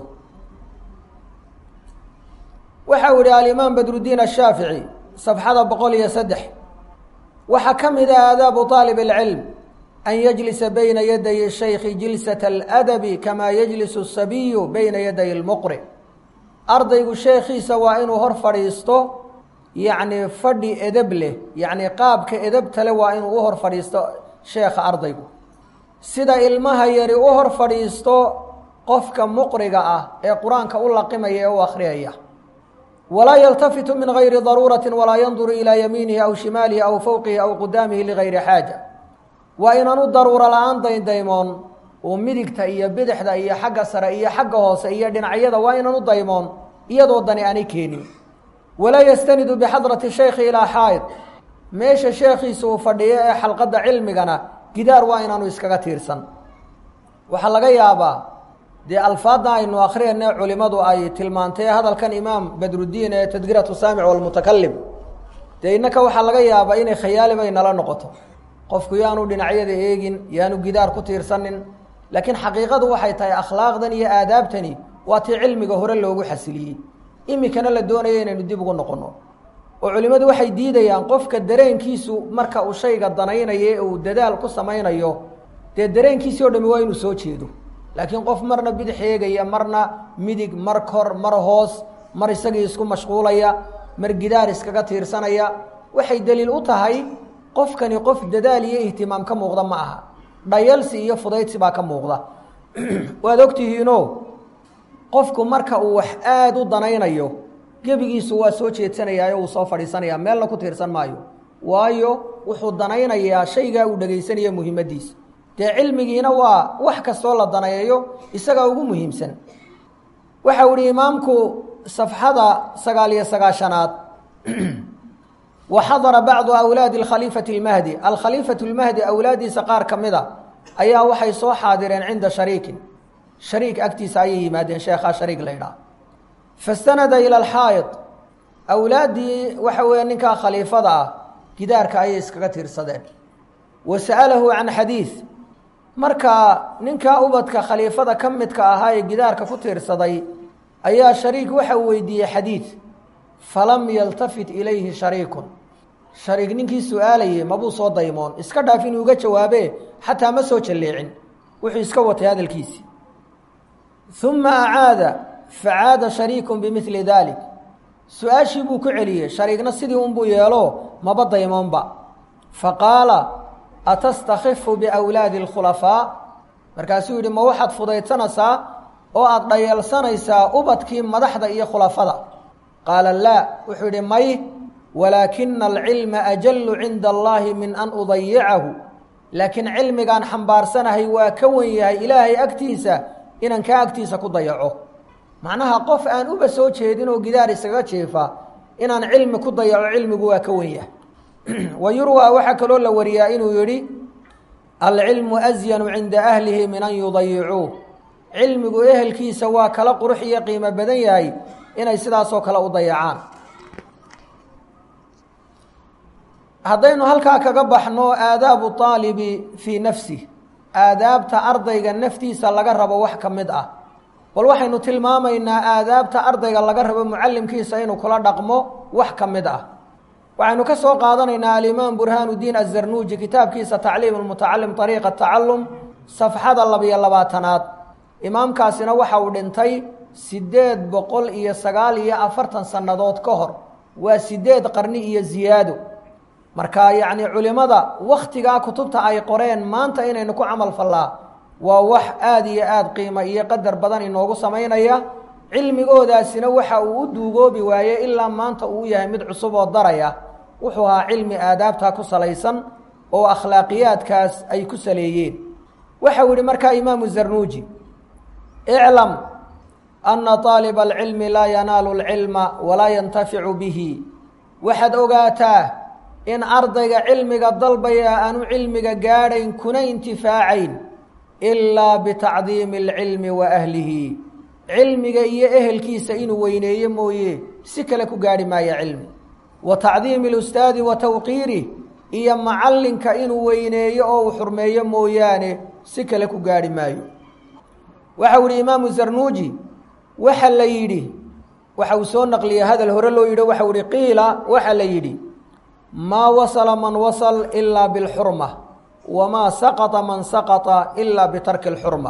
waxa uu yihi alimaam badrudiin ashaafici safxada boqol iyo saddex waxaa ka mid ah aadaabu aalib اlcilm an yajlisa bayna yaday shaykhi jilsat aladabi kamaa yajlisu asabiyu bayna yaday lmuqri ardaygu sheekhiisa waa inuu hor fadhiisto yacni fadhi edeb leh yacni qaabka edebtale waa inuu u hor fadhiisto sheekha ardaygu sida ilmaha yari u hor fadhiisto qofka muqriga ah ee qur-aanka u laqimaya ee u akhriyaya walaa yaltafitu min gayri daruurati walaa yanduru ilaa yamiinihi aw shimaalihi aw fowqihi aw qudaamihi ligayri xaaja waa inaanu daruuro la-aan dayndaymoon oo midigta iyo bidixda iyo xagga sare iyo xagga hoose iyo dhinacyada waa inaanu daymoon iyadoo dani aanay keenin walaa yastanidu bixadrati shaykhi ilaa xaa'id meesha sheekhiisa uu fadhiyo ee xalqadda cilmigana gidaar waa inaanu iskaga tiirsan waxaa laga yaabaa dee alfaadda aynu akhriyane culimadu ay tilmaantay hadalkan imaam badrudiin ee tadkiratu saamic walmutakalim dee innaka waxaa laga yaabaa inay khayaali bay nala noqoto qofku yaanu dhinacyada eegin yaanu gidaar ku tiirsanin laakiin xaqiiqadu waxay tahay akhlaaqdan iyo aadaabtani waa tii cilmiga hore loogu xasiliyey iminkana la doonaya inaynu dib ugu noqono oo culimmadu waxay diidayaan qofka dareenkiisu marka uu shayga danaynayo ee uu dadaal ku samaynayo dee dareenkiisii o dhami waa inuu soo jeedo laakiin qof marna bidix eegaya marna midig mar kor mar hoos mar isagii isku mashquulaya mar gidaar iskaga tiirsanaya waxay daliil u tahay qofkani qof dadaal iyo ihtimaam ka muuqda ma aha dhayalsi iyo fudaydsi baa ka muuqda waad ogtihiino qofku marka uu wax aada u danaynayo gebigiisu waa soo jeedsanayaayo uu soo fadhiisanaya meelna ku tiirsan maayo waayo wuxuu danaynayaa shaygaa uu dhegaysanaya muhiimadiisa dee cilmigiina waa wax kastoo la daneeyo isagaa ugu muhiimsan waxau ihi imaamku safxada sagaal iyo sagaashanaad wa xadara bacdu awlaadi alkhaliifati اlmahdi alkhaliifatu اlmahdi awlaaddiisa qaar ka mida ayaa waxay soo xaadireen cinda shariikin shariik agtiisa ayay yimaadeen sheekhaa shariik la ydhaah fastanada ila alxaa'id awlaaddii waxa weeye ninkaa khaliifada ah gidaarka ayay iskaga tiirsadeen wa sa'alahu can xadiid markaa ninkaa ubadka khaliifada ka midka ahaa ee gidaarka ku tiirsaday ayaa shariik waxa uu weydiiyey xadiid falam yaltafit ilayhi shariikun shariik ninkii su-aalayey mabuu soo daymoon iska dhaaf inuu uga jawaabee xataa ma soo jalleecin wuxuu iska watay hadalkiisii uma acaada facaada shariikun bimili dalik su-aashii buu ku celiyey shariigna sidii unbuu yeelo maba daymoonba faqaala atastakhifu biawlaadi alkhulafaa markaasuu yidhi ma waxaad fudaydsanaysaa oo aada dhayeelsanaysaa ubadkii madaxda iyo khulafada qaala laa wuxuu yidhi may walaakina alcilma ajallu cinda allahi min an udayicahu laakiin cilmigaan xambaarsanahay waa ka wen yahay ilaahay agtiisa inaan kaa agtiisa ku dayaco macnaha qof aan uba soo jeedin oo gidaar isaga jiifa inaan cilmi ku dayaco cilmigu waa ka wen yahay wa yurwa waxaa kaloo la wariyaa inuu yidhi alcilmu asyanu cinda ahlihi min an yudayicuuh cilmigu ehelkiisa waa kala qurux iyo qiimo badan yahay inay sidaasoo kale u dayacaan haddaynu halkaa kaga baxno aadaabu aalibi fii nafsih aadaabta ardayga naftiisa laga rabo wax ka mid ah bal waxaynu tilmaamaynaa aadaabta ardayga laga rabo mucallimkiisa inuu kula dhaqmo wax ka mid ah waxaynu ka soo qaadanaynaa alimaam burhaanudiin azarnuuji kitaabkiisa tacliim lmutacalim ariiqa tacalum safxada labiyo labaatanaad imaamkaasina waxa uu dhintay siddeed boqol iyo sagaal iyo afartan sannadood ka hor waa siddeed qarni iyo ziyaado marka yacni culimmada wakhtigaa kutubta ay qoreen maanta inaynu ku camal fallaa waa wax aada iyo aada qiimo iyo qadar badan inoogu samaynaya cilmigoodaasina waxa uu u duugoobi waaye ilaa maanta uu yahay mid cusub oo daraya wuxuu ahaa cilmi aadaabtaa ku salaysan oo akhlaaqiyaadkaas ay ku saleeyeen waxau yihi markaa imaamu zarnuuji iclam ana aaliba alcilmi laa yanaalu alcilma walaa yantaficu bihi waxaad ogaataa in ardayga cilmiga dalbaya aanu cilmiga gaadhayn kuna intifaacayn ilaa bitacdiimi alcilmi wa ahlihi cilmiga iyo ehelkiisa inuu weyneeyo mooye si kale ku gaadhi maayo cilmi wa tacdiimi alustaadi wa tawqiirih iyo macallinka inuu weyneeyo oo uu xurmeeyo mooyaane si kale ku gaadhi maayo waxau yihi imaamu zarnuuji waxa la yidhi waxa uu soo naqliyey hadal hore loo yidhi waxau yihi qiila waxa la yidhi maa wasala man wasal ilaa bilxurma wamaa saqata man saqata ilaa bitarki alxurma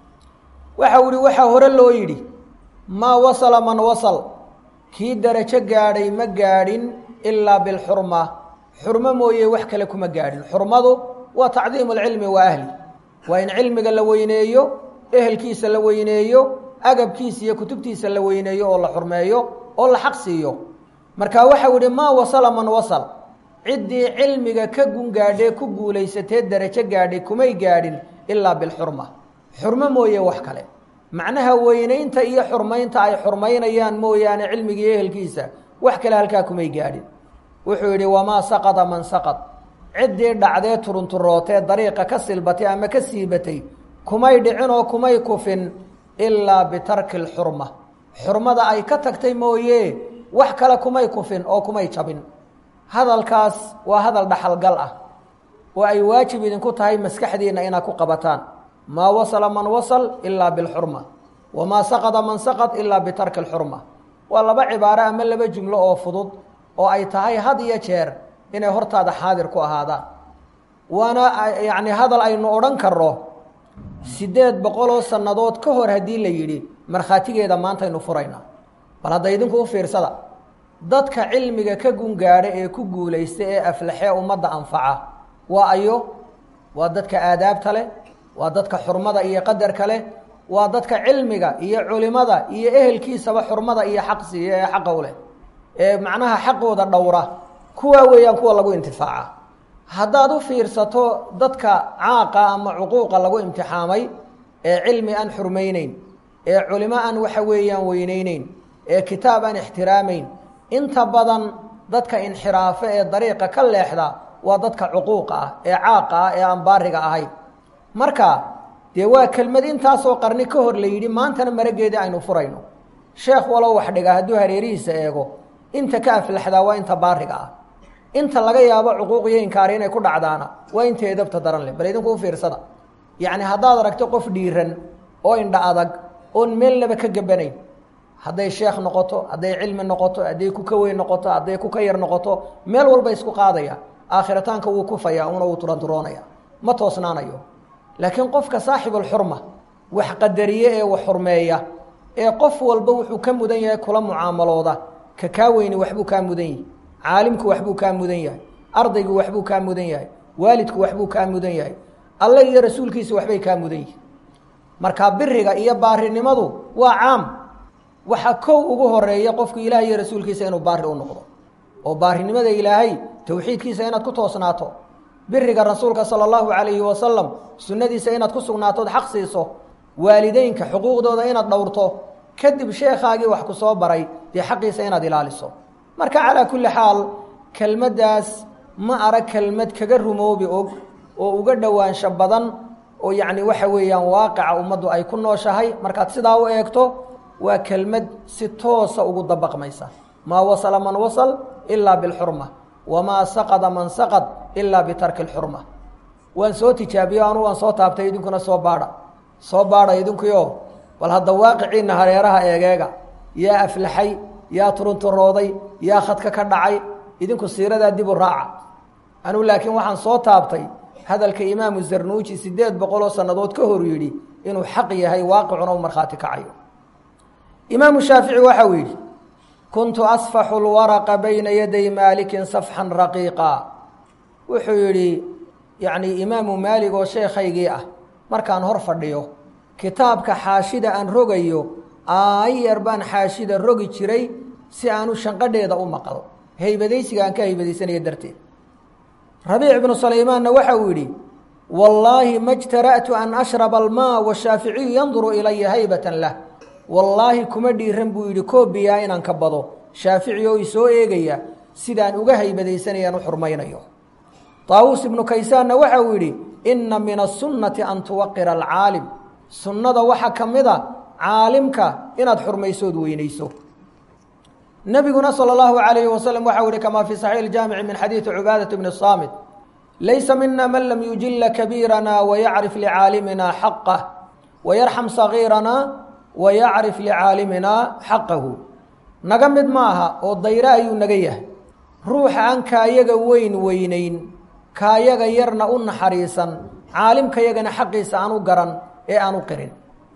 waxau yihi waxaa hore loo yidhi maa wasala man wasal kii darajo gaadhay ma gaadhin ilaa bilxurma xurmo mooye wax kale kuma gaadhin xurmadu waa tacdiimu alcilmi wa ahli waa in cilmiga la weyneeyo ehelkiisa la weyneeyo agabkiisa iyo kutubtiisa la weyneeyo oo la xurmeeyo oo la xaq siiyo marka waxau yihi maa wasala man wasal ciddii cilmiga ka gun gaadhee ku guulaysatee darajo gaadhay kumay gaadhin ilaa bilxurma xurmo mooye wax kale macnaha weynaynta iyo xurmaynta ay xurmaynayaan mooyaane cilmigii ehelkiisa wax kale halkaa kumay gaadhin wuxuu yidhi wamaa saqada man saqad ciddii dhacdee turunturootee dariiqa ka silbatay ama ka siibatay kumay dhicin oo kumay kufin ilaa bitarki alxurma xurmada ay ka tagtay mooye wax kale kumay kufin oo kumay jabin hadalkaas waa hadal dhaxalgal ah oo ay waajib idinku tahay maskaxdiinna inaad ku qabataan maa wasala man wasal ilaa bilxurma wamaa saqada man saqad ilaa bitarki alxurma waa laba cibaaro ama laba jumlo oo fudud oo ay tahay had iyo jeer inay hortaada xaadir ku ahaadaan waana yacni hadal aynu odhan karno siddeed boqoloo sannadood ka hor haddii la yidhi markhaatigeeda maantaynu furaynaa bal hadda idinku u fiirsada dadka cilmiga ka gungaadha ee ku guulaysta ee aflaxee ummadda anfaca waa ayo waa dadka aadaabta leh waa dadka xurmada iyo qadarka leh waa dadka cilmiga iyo culimada iyo ehelkiisaba xurmada iyo xaq siiya ee xaqow leh ee macnaha xaqooda dhowra kuwaa weeyaan kuwa lagu intifaaca haddaad u fiirsato dadka caaqa ama cuquuqa lagu imtixaamay ee cilmi aan xurmayneyn ee culimo aan waxa weeyaan weyneyneyn ee kitaab aan ixtiraamayn inta badan dadka inxiraafe ee dariiqa ka leexda waa dadka cuquuqa ah ee caaqa ah ee aan baariga ahayn marka dee waa kelmad intaasoo qarni ka hor la yidhi maantana marageedii aynu furayno sheekh walow wax dhiga hadduu hareerihiisa eego inta ka aflaxdaa waa inta baariga ah inta laga yaabo cuquuq iyo inkaari inay ku dhacdaana waa inta edabta daran leh bal idinku u fiirsada yacni haddaad aragto qof dhiiran oo indha adag oon meelnaba ka gabanayn hadday sheekh noqoto hadday cilmi noqoto hadday ku ka weyn noqoto hadday ku ka yar noqoto meel walba isku qaadaya aakhirataanka wuu kufaya una wuu turanturoonaya ma toosnaanayo laakiin qofka saaxibulxurma wax qadariye ee wax xurmeeya ee qof walba wuxuu ka mudan yahay kula mucaamalooda ka kaa weyni waxbuu kaa mudan yahay caalimku waxbuu kaa mudan yahay ardaygu waxbuu kaa mudan yahay waalidku waxbuu kaa mudan yahay alle iyo rasuulkiisa waxbay kaa mudan yihin marka biriga iyo baarinimadu waa caam waxaa kow ugu horeeya qofku ilaah iyo rasuulkiisa inuu baari u noqdo oo baarinimada ilaahay towxiidkiisa inaad ku toosnaato biriga rasuulka sala allahu calayhi wasalam sunnadiisa inaad ku sugnaatood xaq siiso waalideynka xuquuqdooda inaad dhowrto kadib sheekhaagii wax ku soo baray dee xaqiisa inaad ilaaliso marka calaa kulli xaal kelmaddaas ma arag kelmad kaga rumoobi og oo uga dhowaansho badan oo yacni waxa weeyaan waaqica ummaddu ay ku nooshahay markaad sidaa u eegto waa kelmad si toosa ugu dabaqmaysa maa wasala man wasal ilaa bilxurma wamaa saqada man saqad ilaa bitarki lxurma waan soo tijaabiyo anu waan soo taabtay idinkuna soo baadha soo baadha idinkuyo bal hadda waaqiciinna hareeraha eegeega yaa aflaxay yaa turunturooday yaa khadka ka dhacay idinku siiradaa dib u raaca anugu laakiin waxaan soo taabtay hadalka imaamu zarnuuji siddeed boqoloo sannadood ka hor yidhi inuu xaq yahay waaqicuna u markhaati kacayo imaamu shaafici waxa uu yidhi kuntu asfaxu lwaraqa bayna yaday maalikin safxan raqiiqa wuxuu yidhi yacnii imaamu maalig oo sheekhaygii ah markaan hor fadhiyo kitaabka xaashida aan rogayo aayar baan xaashida rogi jiray si aanu shanqadheeda u maqlo haybadaysiga aan ka haybadaysanaya darteed rabiic ibnu salaymaanna waxa uu yidhi wallaahi ma jtara'tu an ashraba almaa washaaficiyu yanduru ilaya haybatan lah wallaahi kuma dhiiran buu yidhi koobiyaa inaan ka bado shaafici oo isoo eegaya sidaan uga haybadaysanayaan u xurmaynayo taawuus ibnu kaysaanna waxa uu yidhi inna min asunnati an tuwaqira alcaalim sunnada waxaa ka mid a caalimka inaad xurmaysood weynayso nebiguna salى اllahu عalayhi waslm waxa u yihi kama fi saxiix اjaamici min xadiidi cubaadaة bni الsaamit laysa mina man lam yujila kabiirana wayacrif licaalimina xaqah wayarxam sagiirana wayacrif licaalimina xaqahu naga mid ma aha oo dayre ayuu naga yahay ruuxa aan kaayaga weyn weynayn kaayaga yarna u naxariisan caalimkayagana xaqiisa aan u garan ee aan u qirin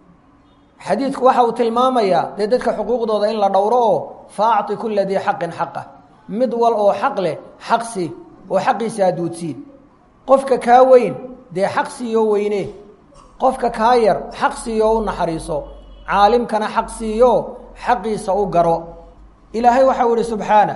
xadiidku waxa uu tilmaamayaa dee dadka xuquuqdooda in la dhowro oo fa acطi kula dii xaqin xaqah mid wal oo xaq leh xaqsi oo xaqiisa aduudsiin qofka kaa weyn dee xaq siiyo weyne qofka kaa yar xaq siiyo u naxariiso caalimkana xaq siiyo xaqiisa u garo ilaahay waxau ihi subxaanah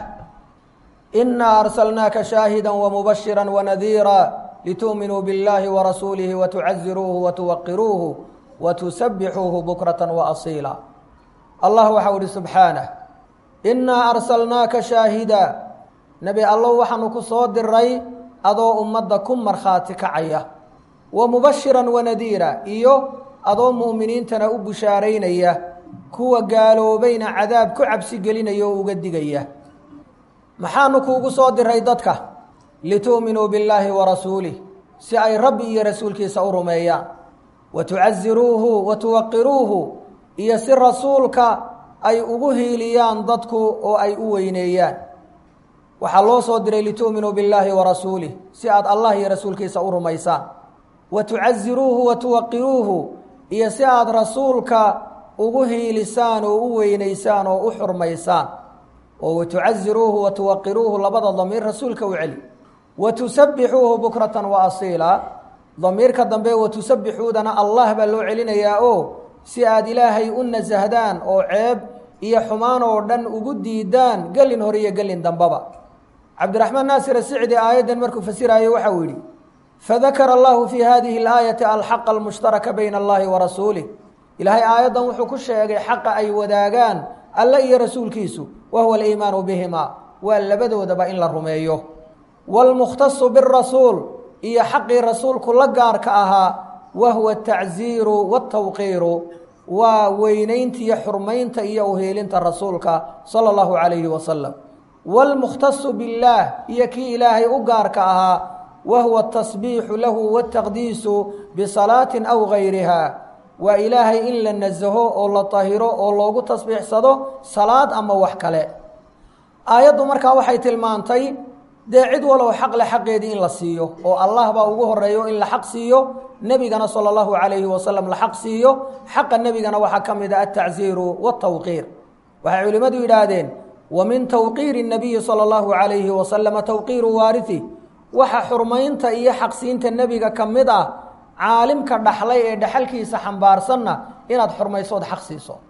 inaa arsalnaaka shaahida wamubashira wanadiira litu'minuu biاllahi warasuulihi watucaziruuhu watuwaqiruuhu wtusabixuuhu bukrata waasiila allah waxau ihi subxaanah innaa arsalnaaka shaahida nebi allow waxaanu ku soo diray adoo ummadda ku markhaati kacaya wa mubashiran wanadiira iyo adoo mu'miniintana u bushaaraynaya kuwa gaaloobayna cadaab ku cabsi gelinaya oo uga digaya maxaanu kuugu soo diray dadka litu'minuu billaahi wa rasuulih si ay rabbi iyo rasuulkiisa u rumeeyaan watucaziruuhu watuwaqiruuhu iyo si rasuulka ay ugu hiiliyaan dadku oo ay u weyneeyaan waxaa loo soo diray litu'minuu billaahi wa rasuulih si aad allah iyo rasuulkiisa u rumaysaan watucaziruuhu watuwaqiruuhu iyo si aad rasuulka ugu hiilisaan oo u weynaysaan oo u xurmaysaan oo watucaziruuhu watuwaqiruuhu labada damiir rasuulka u celi watusabixuuhu bukratan wa asiila damiirka dambe watusabixuudana allah baa loo celinayaa oo si aad ilaahay u nasahdaan oo ceeb iyo xumaan oo dhan ugu diidaan gelin hore iyo gelin dambaba cabdiraxmaan naasir asicdi aayaddan markuu fasiraayo waxa uu yidhi fadakara allahu fii hadihi alaayati alxaqa almushtaraka bayna allahi wa rasuulih ilaahay aayaddan wuxuu ku sheegay xaqa ay wadaagaan alle iyo rasuulkiisu wa huwa aliimaanu bihima waa labadoodaba in la rumeeyo waalmukhtasu birasuul iyo xaqii rasuulku la gaarka ahaa wa huwa atacziiru waatawqiiru waa weynayntiiyo xurmaynta iyo uheelinta rasuulka sala allahu calayhi wasalam waalmukhtasu billaah iyo kii ilaahay u gaarka ahaa wa huwa atasbiixu lahu wataqdiisu bisalaatin aw gayriha waa ilaahay in la nasaho oo la tahiro oo loogu tasbiixsado salaad ama wax kale aayaddu markaa waxay tilmaantay dee cid walow xaq le xaqeedii in la siiyo oo allah baa ugu horeeyo in la xaq siiyo nebigana sala allahu calayhi wasalam la xaq siiyo xaqa nebigana waxaa ka mid a altacziiru waatawqiir waxay culimmadu yidhaahdeen wa min tawqiiri nabiyi sala allahu calayhi wasalama tawqiiru waariti waxa xurmaynta iyo xaqsiinta nebiga ka mid ah caalimka dhaxlay ee dhaxalkiisa xambaarsanna inaad xurmaysood xaq siiso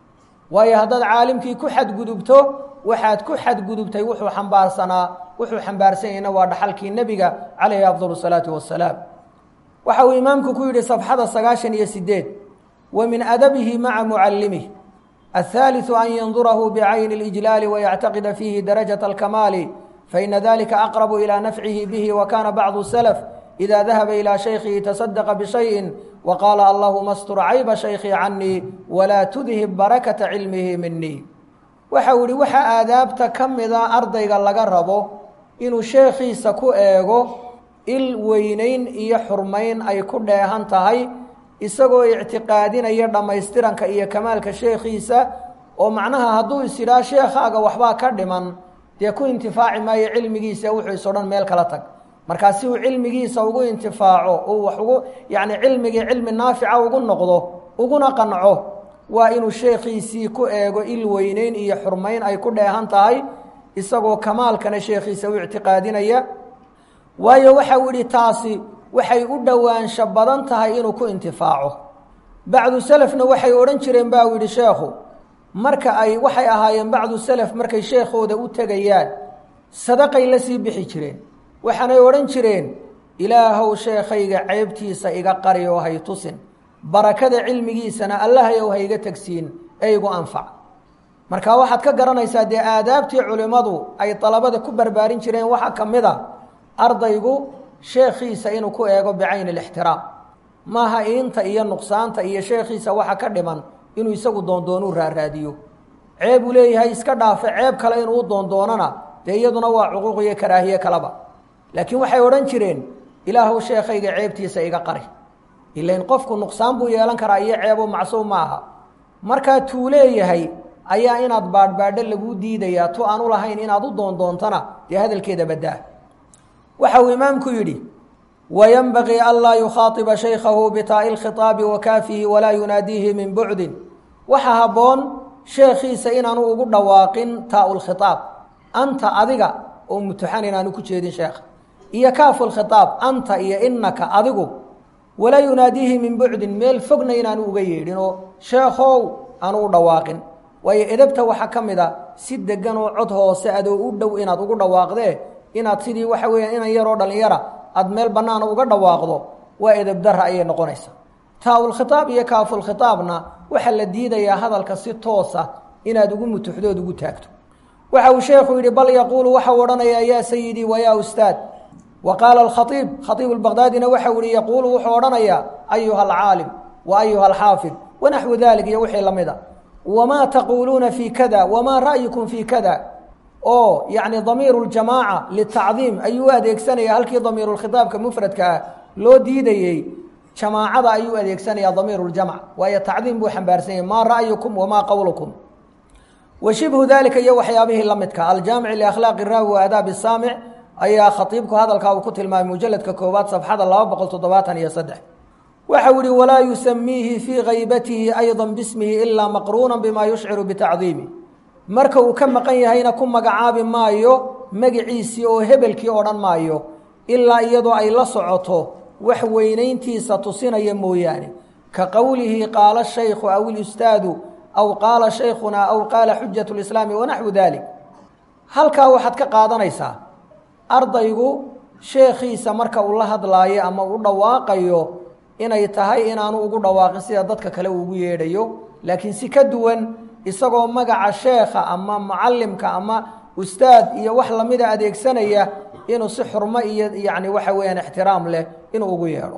waayo haddaad caalimkii ku xadgudubto waxaad ku xadgudubtay wuxuu xambaarsanaa wuxuu xambaarsanyahna waa dhaxalkii nebiga calayhi afdal salaatu wasalaam waxa uu imaamku ku yidhi safxada sagaashan iyo sideed wa min adabihi maca mucallimih athaaliثu an yandurahu bicayni اlijlaali wayactaqida fiihi darajaة alkamaali faina dalika aqrabu ilى nafcihi bihi wakana bacdu salaf ida dahaba ilى shaykhihi taصadaqa bishayin waqaala allahuma astur cayba shaykhi canii walaa tudhib barakata cilmihi minii waxa uu yihi waxaa aadaabta ka mida ardayga laga rabo inuu sheekhiisa ku eego il weynayn iyo xurmayn ay ku dheehan tahay isagoo ictiqaadinaya dhammaystiranka iyo kamaalka sheekhiisa oo macnaha hadduu is idhaa sheekhaaga waxbaa ka dhiman dee ku intifaaci maayo cilmigiisa wuxuu is odhan meel kala tag markaa si uu cilmigiisa ugu intifaaco uu wax ugu yacni cilmigii cilmi naafica ugu noqdo uguna qanco waa inuu sheekhiisii ku eego il weyneyn iyo xurmayn ay ku dheehan tahay isagoo kamaalkana sheekhiisa u ictiqaadinaya waayo waxa uu yihi taasi waxay u dhowaansho badan tahay inuu ku intifaaco bacdu selefna waxay odhan jireen ba uu yihi sheekhu marka ay waxay ahaayeen bacdu selef markay sheekhooda u tegayaan sadaqay la sii bixi jireen waxaanay odhan jireen ilaahow sheekhayga ceebtiisa iga qari oo hay tusin barakada cilmigiisana allahayow ha iga tegsiin ee igu anfac marka waxaad ka garanaysaa dee aadaabtii culimmadu ay dalabada ku barbaarin jireen waxaa ka mid a ardaygu sheekhiisa inuu ku eego bicayni alixtiraam maaha iinta iyo nuqsaanta iyo sheekhiisa waxa ka dhiman inuu isagu doondoonuu raaraadiyo ceeb uu leeyahay iska dhaafe ceeb kale inuu u doondoonana dee iyaduna waa cuquuq iyo karaahiye kaleba laakiin waxay odhan jireen ilaahuw sheekhayga ceebtiisa iga qari ilain qofku nuqsaan buu yeelan karaa iyo ceebo macsuum ma aha markaa tuu leeyahay ayaa inaad baadhbaadho laguu diidayaa tu aan u lahayn inaad u doondoontana dee hadalkeeda baddaa waxa uu imaamku yidhi wayanbagii anlaa yukhaaiba shaykhahu bitaa'i lkhitaabi wa kaafihi walaa yunaadiihi min bucdin waxa habboon sheekhiisa inaanu ugu dhawaaqin taau lkhitaab anta adiga oo mutuxan inaanu ku jeedin sheekha iyo kaafu lkhitaab anta iyo inaka adigu walaa yunaadiihi min bucdin meel fogna inaanu uga yeedhin oo sheekhow aanu u dhawaaqin waayo edabta waxaa ka mid a si degan oo cod hoose adoo u dhow inaad ugu dhawaaqdee inaad sidii waxa weeyaan inan yaroo dhallinyara aad meel bannaana uga dhawaaqdo waa edabdarra ayay noqonaysaa taa-ulkhitaab iyo kaafulkhitaabna waxaa la diidayaa hadalka si toosa inaad ugu mutuxdood ugu taagto waxa uu sheekhu yidhi bal yaquulu waxau odhanayaa yaa sayidii wa yaa ustaad wa qaala alkhaiib khaiib albaqdaadina waxau yihi yaquulu wuxuu odhanayaa ayuha alcaalim wa ayuha alxaafid wanaxwu dalik iyo wixii lamid a wamaa taquuluuna fii kada wamaa ra'yukum fii kada oo yacni damiiru ljamaaca litacdiim ayuu u adeegsanaya halkii damiirulkhitaabka mufradka ah loo diidayey jamaacada ayuu adeegsanayaa damiiru ljamc waayo tacdiim buu xambaarsan yahay maa ra'yukum wamaa qowlukum wa shibhu dalika iyo waxyaabihii la midka aljaamici liakhlaaqi raawi wa aadaabi saamic ayaa khatiibku hadalkaa uu ku tilmaamay mujaladka koowaad safxada laba boqol toddobaatan iyo saddex waxau yihi walaa yusamiihi fii kaybatihi ayضa bismihi ilaa maqruuna bima yushciru bitacdiimi marka uu ka maqan yahayna ku magacaabi maayo magiciisii oo hebelkii odhan maayo ilaa iyadoo ay la socoto wax weynayntiisa tusinaya mooyaane ka qowlihi qaala shaykhu aw ilustaadu aw qaala shaykhunaa aw qaala xujat lislaami wanaxwu dalik halkaa waxaad ka qaadanaysaa ardaygu sheekhiisa marka uu la hadlaayo ama u dhawaaqayo inay tahay inaanu ugu dhawaaqin sida dadka kale uugu yeedhayo laakiin si ka duwan isagoo magaca sheekha ama mucalimka ama ustaad iyo wax lamida adeegsanaya inuu si xurmo iyo yacni waxa weeyaan ixtiraam leh inuu ugu yeedho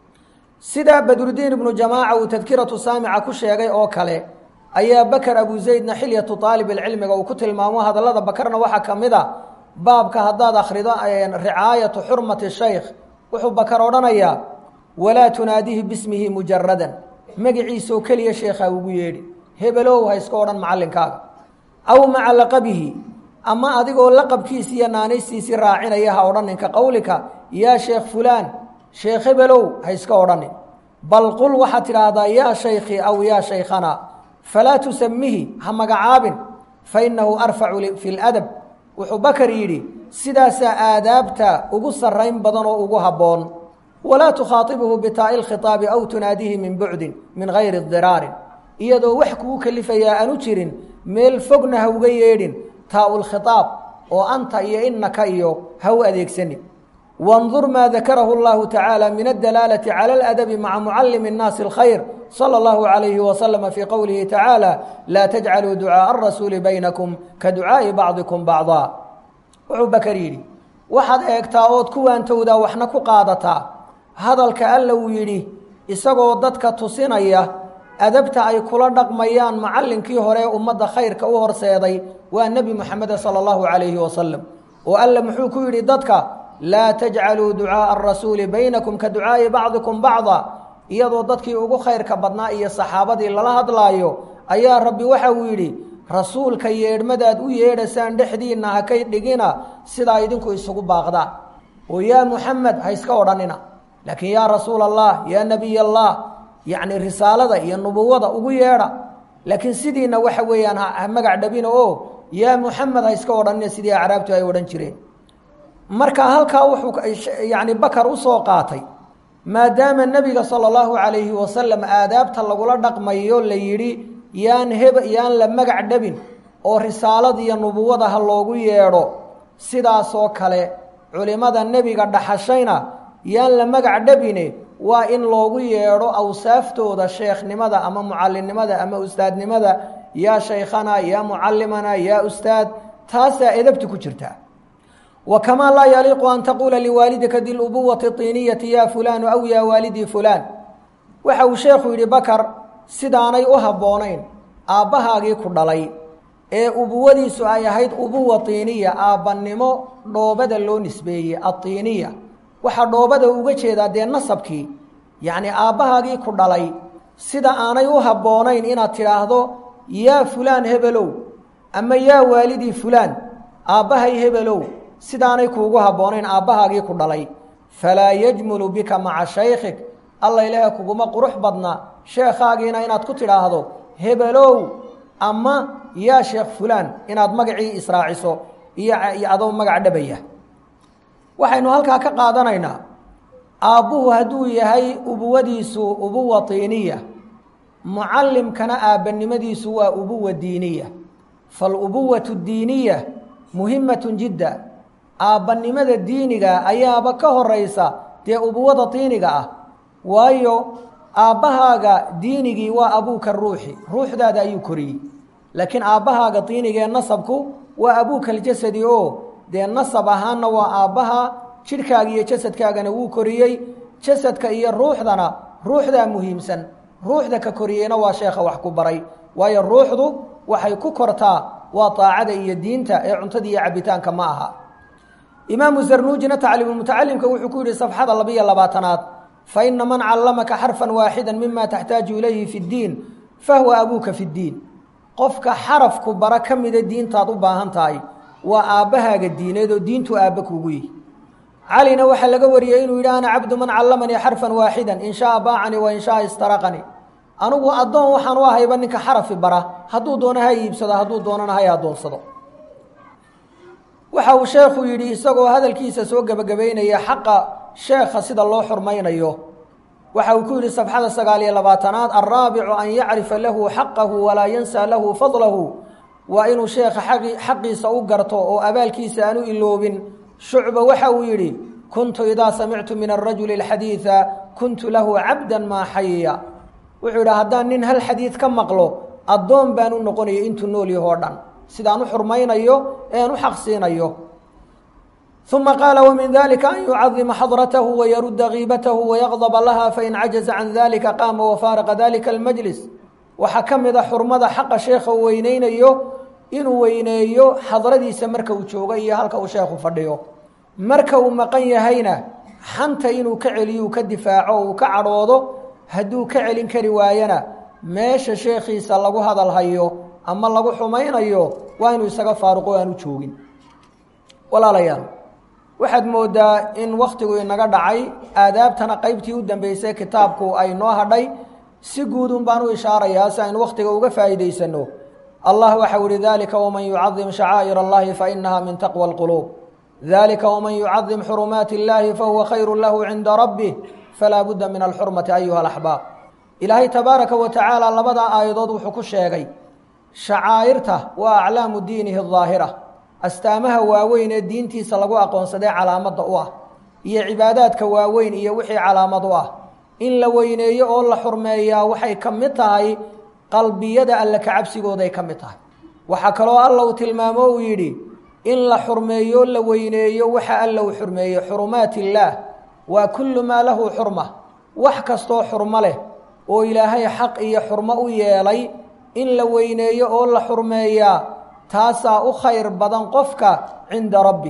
sida badrudiin ibnu jamaaca uu tadkiratu saamica ku sheegay oo kale ayaa bakar abu zaydna xilyatu aalib ilcilmiga uu ku tilmaamo hadallada bakarna waxaa ka mid a baabka haddaad akhrido ricaayatu xurmati shaykh wuxuu bakar odhanayaa walaa tunaadihi bismihi mujaradan magiciisaoo keliya sheekha ugu yeedhi hebelow ha iska odhan macallinkaaga aw maca laqabihi ama adigoo laqabkiisi iyo naanaystiisii raacinaya ha odhaninka qowlika yaa sheekh fulaan sheekh hebelow ha iska odhanin bal qul waxaad tidhaahdaa yaa shaykhi aw yaa shaykhana falaa tusamihi ha magacaabin fa innahu arfacu fi ladab wuxuu bakar yidhi sidaasaa aadaabta ugu sarrayn badan oo ugu habboon walaa tukhaaibuhu bitaa'i lkhitaabi aw tunaadihi min bucdin min gayri diraarin iyadoo wax kugu kalifayaa aanu jirin meel fogna ha uga yeedhin taa-ul khitaab oo anta iyo innaka iyo ha u adeegsani wandur maa dakarahu llahu tacaala min addalaalati cala aladabi maca mucallimi nnaasi alkhayr sala allahu calayhi wasalama fii qowlihi tacaala laa tajcaluu ducaaa arasuuli baynakum ka ducaa'i bacdikum bacdaa wuxuu bakar yidhi waxaad eegtaa ood ku waantowdaa waxna ku qaadataa hadalka alla uu yidhi isagoo dadka tusinaya adabta ay kula dhaqmayaan macallinkii hore ee ummadda khayrka u horseeday waa nebi moxameda sala allahu calayhi wasalam oo alla muxuu ku yidhi dadka laa tajcaluu ducaaءa arasuuli baynakum ka ducaa'i bacdikum bacda iyadoo dadkii ugu khayrka badnaa iyo saxaabadii lala hadlaayo ayaa rabbi waxa uu yidhi rasuulka yeedhmadaad u yeedhasaan dhexdiinna ha kay dhigina sidaa idinku isugu baaqdaan oo yaa muxamed ha iska odhanina laakiin yaa rasuul allah yaa nebiy allah yacni risaalada iyo nubuwada ugu yeedha laakiin sidiina waxa weeyaan ha magac dhabina oo yaa muxamed ha iska odhanina sidii acraabtu ay odhan jireen marka halkaa wuxuu yacni bakar usoo qaatay maadaama nebiga sala allahu calayhi wasalam aadaabta lagula dhaqmayo la yidhi yaan heb yaan la magac dhabin oo risaalada iyo nubuwada ha loogu yeedho sidaasoo kale culimmada nebiga dhaxashayna yaan la magac dhabine waa in loogu yeedho awsaaftooda sheekhnimada ama mucallinnimada ama ustaadnimada yaa shaykhana yaa mucallimana yaa ustaad taasaa edabta ku jirta wa kamaa laa yaliiqu an taquula liwaalidika di lubuwati tiiniyati yaa fulaanu aw yaa waalidii fulaan waxa uu sheekhu yidhi bakar sidaanay u habboonayn aabbahaagii ku dhalay ee ubuwadiisu ay ahayd ubuwa tiiniya aabbannimo dhoobada loo nisbeeyey atiiniya waxaa dhoobada uga jeedaa dee nasabkii yacni aabbahaagii ku dhalay sida aanay u habboonayn inaad tidhaahdo yaa fulaan hebelow ama yaa waalidii fulaan aabbahay hebelow sidaanay kuugu habboonayn aabbahaagii ku dhalay falaa yajmulu bika maca shaykhik alla ilaaha kuguma qurux badna sheekhaagiina inaad ku tidhaahdo hebelow ama yaa sheekh fulaan inaad magacii israaciso iyo adoo magac dhabaya waxaynu halkaa ka qaadanaynaa aabbuhu hadduu yahay ubuwadiisu ubuwa tiiniya mucallimkana aabbannimadiisu waa ubuwa diiniya falubuwatu diiniya muhimatun jidda aabbannimada diiniga ayaaba ka horaysa dee ubuwada tiiniga ah waayo aabbahaaga diinigii waa abuuka ruuxi ruuxdaada ayuu koriyey laakiin aabbahaaga diiniga ee nasabku waa abuuka aljasadi oo dee nasab ahaanna waa aabbaha jidhkaaga iyo jasadkaagana wuu koriyey jasadka iyo ruuxdana ruuxdaa muhiimsan ruuxda ka koriyeyna waa sheekha wax ku baray waayo ruuxdu waxay ku kortaa waa daacada iyo diinta ee cuntada iyo cabitaanka ma aha imaamu zarnuujina tacliimulmutacalimka wuxuu ku yidhi safxada labiyo labaatanaad fa ina man callamaka xarfan waaxida mima taxtaaju ilayhi fi ddiin fahuwa abuuka fi ddiin qofka xarafku bara ka mida diintaad u baahan tahay waa aabbahaaga diineed oo diintu aabba kuugu yihi calina waxaa laga wariyey inuu yidhi ana cabdu man callamanii xarfan waaxidan in shaaa baacanii wa in shaaa istaraqanii anugu addoon waxaan u ahayba ninka xarafi bara hadduu doono ha iibsado hadduu doonana hay addoonsado waxa uu sheekhu yidhi isagoo hadalkiisa soo gebagabaynaya xaqa sheekha sida loo xurmaynayo waxa uu ku yidhi safxada sagaal iyo labaatanaad alraabicu an yacrifa lahu xaqahu walaa yansaa lahu fadlahu waa inuu sheekha xaqiisa u garto oo abaalkiisa aan u iloobin shucba waxa uu yidhi kuntu idaa samictu min arajuli alxadiida kuntu lahu cabdan maa xayiya wuxuu yidhi haddaan nin hal xadiid ka maqlo addoon baan u noqonaya intuu nool yahoo dhan sidaan u xurmaynayo ean u xaqsiinayo uma qaala wmin dalika an yucadima xadratahu wayarudda kiibatahu wayaqdaba laha fain cajaza can dalika qaama wafaaraqa dalika almajlis waxaa ka mid a xurmada xaqa sheekha uu weyneynayo inuu weyneeyo xadradiisa marka uu joogo iyo halka uu sheekhu fadhiyo marka uu maqan yahayna xanta inuu ka celiyo uu ka difaaco uu ka cadhoodo hadduu ka celin kari waayana meesha sheekhiisa lagu hadal hayo ama lagu xumaynayo waa inuu isaga faaruqo aanu joogin walaalayaal waxaad moodaa in wakhtigu inaga dhacay aadaabtana qaybtii u dambeysay kitaabku ay noo hadhay si guudun baan u ishaarayaa si aynu wakhtiga uga faa'iidaysano allah waxau ihi dalika waman yucadim shacaa'ir allahi fainaha min taqwa alquluub dalika waman yucadim xurumaati اllahi fahuwa khayru lahu cinda rabbih falaa budda min alxurmati ayuha alaxbaab ilaahay tabaaraka wa tacaala labadaa aayadood wuxuu ku sheegay shacaa'irta waa aclaamu diinihi daahira astaamaha waaweyn ee diintiisa lagu aqoonsadee calaamadda u ah iyo cibaadaadka waaweyn iyo wixii calaamad u ah in la weyneeyo oo la xurmeeyaa waxay ka mid tahay qalbiyada alle ka cabsigooday ka mid tahay waxaa kaloo alla uu tilmaamo uu yidhi in la xurmeeyo la weyneeyo waxa alla uu xurmeeyey xurumaat illaah waa kullu maa lahu xurma wax kastoo xurmo leh oo ilaahay xaq iyo xurmo u yeelay in la weyneeyo oo la xurmeeyaa taasaa u khayr badan qofka cinda rabbi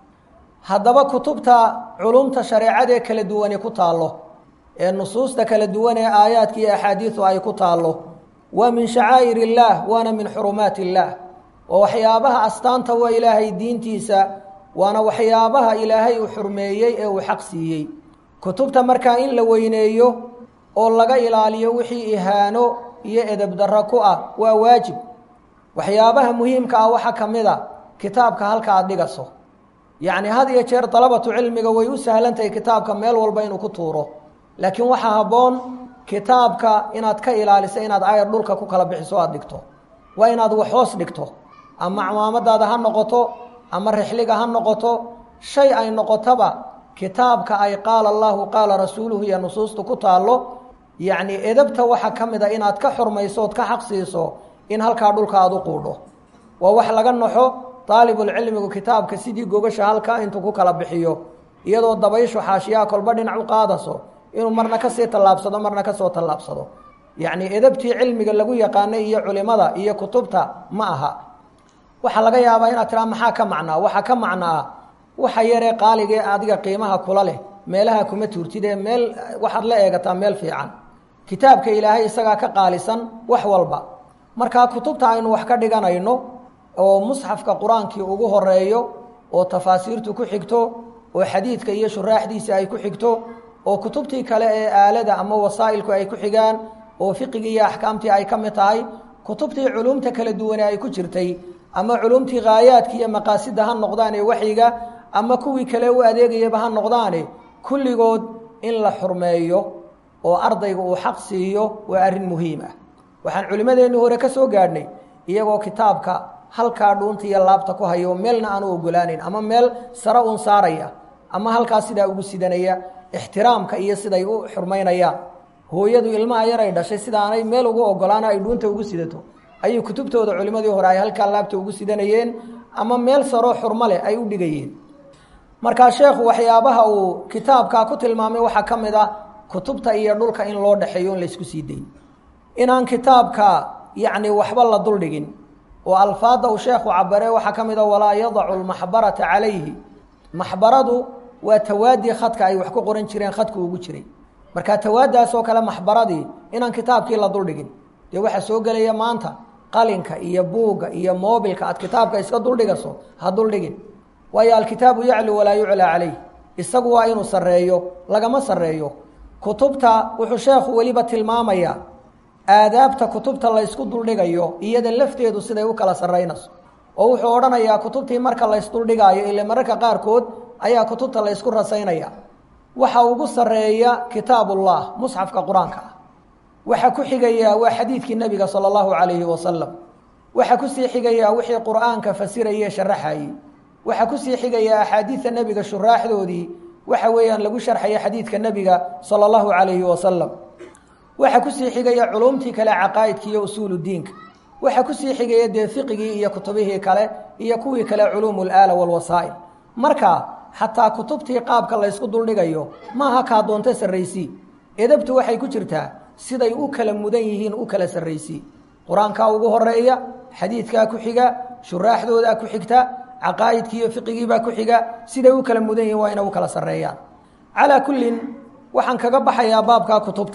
haddaba kutubta culumta shareecadee kala duwane ku taallo ee nusuusta kala duwan ee aayaadka iyo axaadiidu ay ku taallo waa min shacaa'ir illaah waana min xurumaat illaah waa waxyaabaha astaanta waa ilaahay diintiisa waana waxyaabaha ilaahay uu xurmeeyey ee uu xaq siiyey kutubta markaa in la weyneeyo oo laga ilaaliyo wixii ihaano iyo edeb darro ku ah waa waajib waxyaabaha muhiimka ah waxaa ka mid a kitaabka halka aad dhigaso yacni had iyo jeer dalabatu cilmiga way u sahlantahay kitaabka meel walba inuu ku tuuro laakiin waxaa habboon kitaabka inaad ka ilaaliso inaad ayar dhulka ku kala bixiso aad dhigto waa inaad wax hoos dhigto ama camaamadaada ha noqoto ama rixliga ha noqoto shay ay noqotaba kitaabka ay qaala allahu qaala rasuuluhu iyo nusuustu ku taallo yacni edabta waxaa ka mid a inaad ka xurmayso ood ka xaq siiso in halkaa dhulka aad u quudho waa wax laga naxo daalibulcilmigu kitaabka sidii gogasha halkaa intuu ku kala bixiyo iyadoo dabayshu xaashiyaha kolba dhinac u qaadaso inuu marna kasii tallaabsado marna kasoo tallaabsado yacni edabtii cilmiga lagu yaqaanay iyo culimada iyo kutubta ma aha waxaa laga yaabaa inaad tiraa maxaa ka macnaa waxaa ka macnaa waxa yaree qaaligee adiga qiimaha kula leh meelaha kuma tuurtid ee meel waxaad la eegataa meel fiican kitaabka ilaahay isagaa ka qaalisan wax walba markaa kutubta aynu wax ka dhiganayno oo musxafka qur-aankii ugu horeeyo oo tafaasiirtu ku xigto oo xadiidka iyo shuraaxdiisa ay ku xigto oo kutubtii kale ee aalada ama wasaa'ilku ay ku xigaan oo fiqigii iyo axkaamtii ay ka mid tahay kutubtii culumta kala duwane ay ku jirtay ama culumtii khaayaadka iyo maqaasida ha noqdaan ee waxyiga ama kuwii kale u adeegayaba ha noqdaane kulligood in la xurmeeyo oo ardayga uu xaq siiyo waa arrin muhiim ah waxaan culimmadeenni hore ka soo gaadhnay iyagoo kitaabka halkaa dhuunta iyo laabta ku hayo meelna aanu ogolaanayn ama meel sare uun saaraya ama halkaas sidaa ugu sidanaya ixtiraamka iyo siday u xurmaynayaan hooyadu ilmaha yar ay dhashay sidaanay meel ugu ogolaana ay dhuunta ugu sidato ayay kutubtooda culimmadii hore ay halkaa laabta ugu sidanayeen ama meel saroo xurmo leh ay u dhigayeen markaa sheekhu waxyaabaha uu kitaabkaa ku tilmaamay waxaa ka mid ah kutubta iyo dhulka in loo dhexeeyo in laysku sii dayn inaan kitaabka yacni waxba la duldhigin oo alfaadda uu sheekhu cabare waxaa ka mid a walaa yadacu lmaxbarata calayhi maxbaradu waa tawaadii khadka ay wax ku qoran jireen khadku ugu jiray marka tawaadaas oo kale maxbaradii inaan kitaabkii la duldhigin dee waxaa soo gelaya maanta qalinka iyo buugga iyo moobilka aad kitaabka iska duldhigaso ha duldhigin waayo alkitaabu yaclu walaa yuclaa calayh isagu waa inuu sarreeyo lagama sarreeyo kutubta wuxuu sheekhu weliba tilmaamayaa aadaabta kutubta laysku duldhigayo iyada lafteedu siday u kala sarraynayso oo wuxuu odhanayaa kutubtii marka laysduldhigaayo ile mararka qaarkood ayaa kutubta laysku rasaynaya waxa ugu sarreeya kitaabullah musxafka qur-aanka ah waxaa ku xigayaa waa xadiidkii nebiga sala allahu calayhi wasalam waxaa kusii xigayaa wixii qur-aanka fasirayee sharaxayey waxaa kusii xigayaa axaadiidta nebiga shuraaxdoodii waxa weeyaan lagu sharxaya xadiidka nebiga sala allahu calayhi wasalam waxaa kusii xigaya culumtii kale caqaa'idka iyo usuulu diinka waxaa kusii xigaya dee fiqigii iyo kutubihii kale iyo kuwii kale culuumu laala walwasaa'il marka xataa kutubtii qaabka laysku duldhigayo maaha kaa doonta sarraysii edabtu waxay ku jirtaa siday u kala mudan yihiin u kala sarraysii qur-aankaa ugu horeeya xadiidkaa ku xiga shuraaxdoodaa ku xigta caqaa'idkii iyo fiqigiibaa ku xiga siday u kala mudan yihiin waa inay u kala sarreeyaan calaa kullin waxaan kaga baxayaa baabkaa kutubta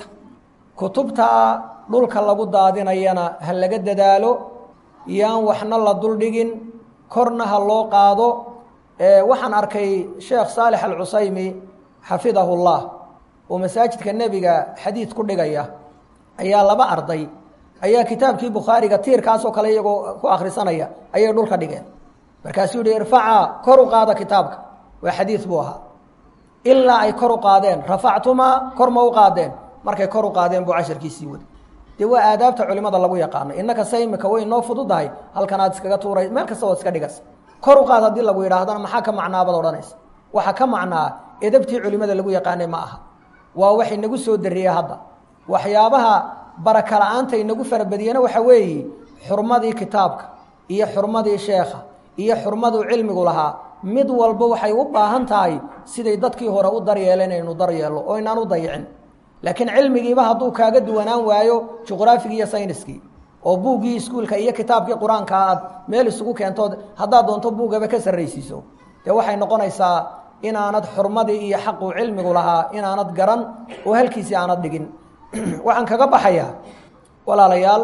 kutubtaa dhulka lagu daadinayana ha laga dadaalo yaan waxna la duldhigin korna ha loo qaado waxaan arkay sheekh saalex alcusaymi xafidahu llah oo masaajidka nebiga xadiid ku dhigaya ayaa laba arday ayaa kitaabkii bukhaariga tiirkaasoo kale iyagoo ku akhrisanaya ayay dhulka dhigeen markaasuu yihi irfacaa kor u qaada kitaabka waa xadiid buu ahaa ilaa ay kor u qaadeen rafactumaa kor ma u qaadeen markay kor u qaadeen buu casharkiisii waday dee waa aadaabta culimada lagu yaqaano innaka se imika way noo fududahay halkanaad iskaga tuuray meel kasta waad iska dhigas kor u qaad haddii lagu yidhaahdana maxaa ka macnaabad odhanaysa waxaa ka macnaa edabtii culimada lagu yaqaanay ma aha waa wax inagu soo dariyey hadda waxyaabaha baraka la-aanta inagu farabadiyena waxa weeye xurmadii kitaabka iyo xurmadii sheekha iyo xurmaduu cilmigu lahaa mid walba waxay u baahan tahay siday dadkii hore u daryeeleen inaynu daryeelno oo inaan u dayicin laakiin cilmigiiba hadduu kaaga duwanaan waayo juqraafigii iyo sayniskii oo buuggii iskuulka iyo kitaabkii qur-aanka aad meel isugu keentood haddaad doonto buuggaba ka sarraysiiso dee waxay noqonaysaa inaanad xurmadii iyo xaquu cilmigu lahaa inaanad garan oo halkiisii aanad dhigin waxaan kaga baxayaa walaalayaal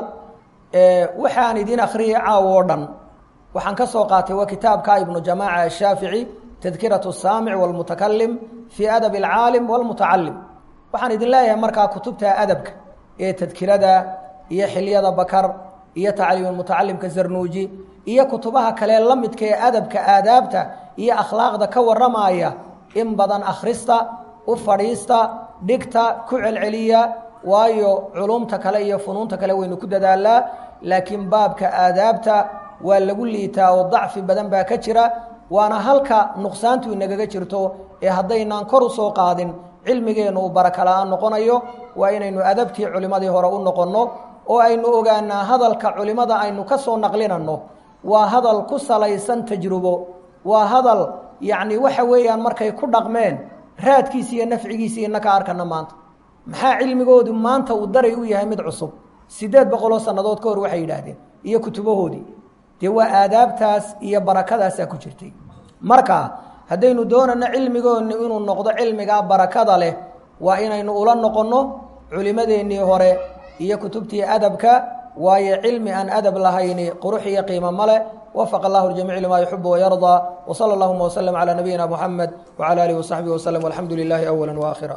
waxaan idin akhriyay caawo oo dhan waxaan ka soo qaatay waa kitaabka ibnu jamaaca ashaafici tadkiratu saamic walmutakalim fii adabi alcaalim walmutacalim waxaan idin leeyahay markaa kutubta adabka ee tadkirada iyo xilyada bakar iyo tacliim mutacalimka zarnuuji iyo kutubaha kale la midka ee adabka aadaabta iyo akhlaaqda ka warramaya in badan akhrista u fadhiista dhigta ku celceliya waayo culumta kale iyo funuunta kale waynu ku dadaalaa laakiin baabka aadaabta waa lagu liitaa oo dacfi badan baa ka jira waana halka nuqsaantu inagaga jirto ee haddaynaan kor u soo qaadin cilmigeennu uu baraka la-aan noqonayo waa inaynu adabtii culimmadii hore u noqonno oo aynu ogaanaa hadalka culimmada aynu ka soo naqlinanno waa hadal ku salaysan tajrubo waa hadal yacni waxa weeyaan markay ku dhaqmeen raadkiisi iyo nafcigiisii ina ka arkana maanta maxaa cilmigoodu maanta uu daray u yahay mid cusub siddeed boqoloo sannadood ka hor waxay yidhaahdeen iyo kutubahoodii dee waa aadaabtaas iyo barakadaasaa ku jirtay marka haddaynu doonano cilmigoonni inuu noqdo cilmigaa barakada leh waa inaynu ula noqonno culimmadeennii hore iyo kutubtii adabka waayo cilmi aan adab lahayni qurux iyo qiimo male wafaq allahu ljamiic limaa yuxibu wayardaa wsala allahuma wslm calaa nabiyina muxamed wcala alihi wasaxbihi waslm walxamdu lilaahi awala waakhira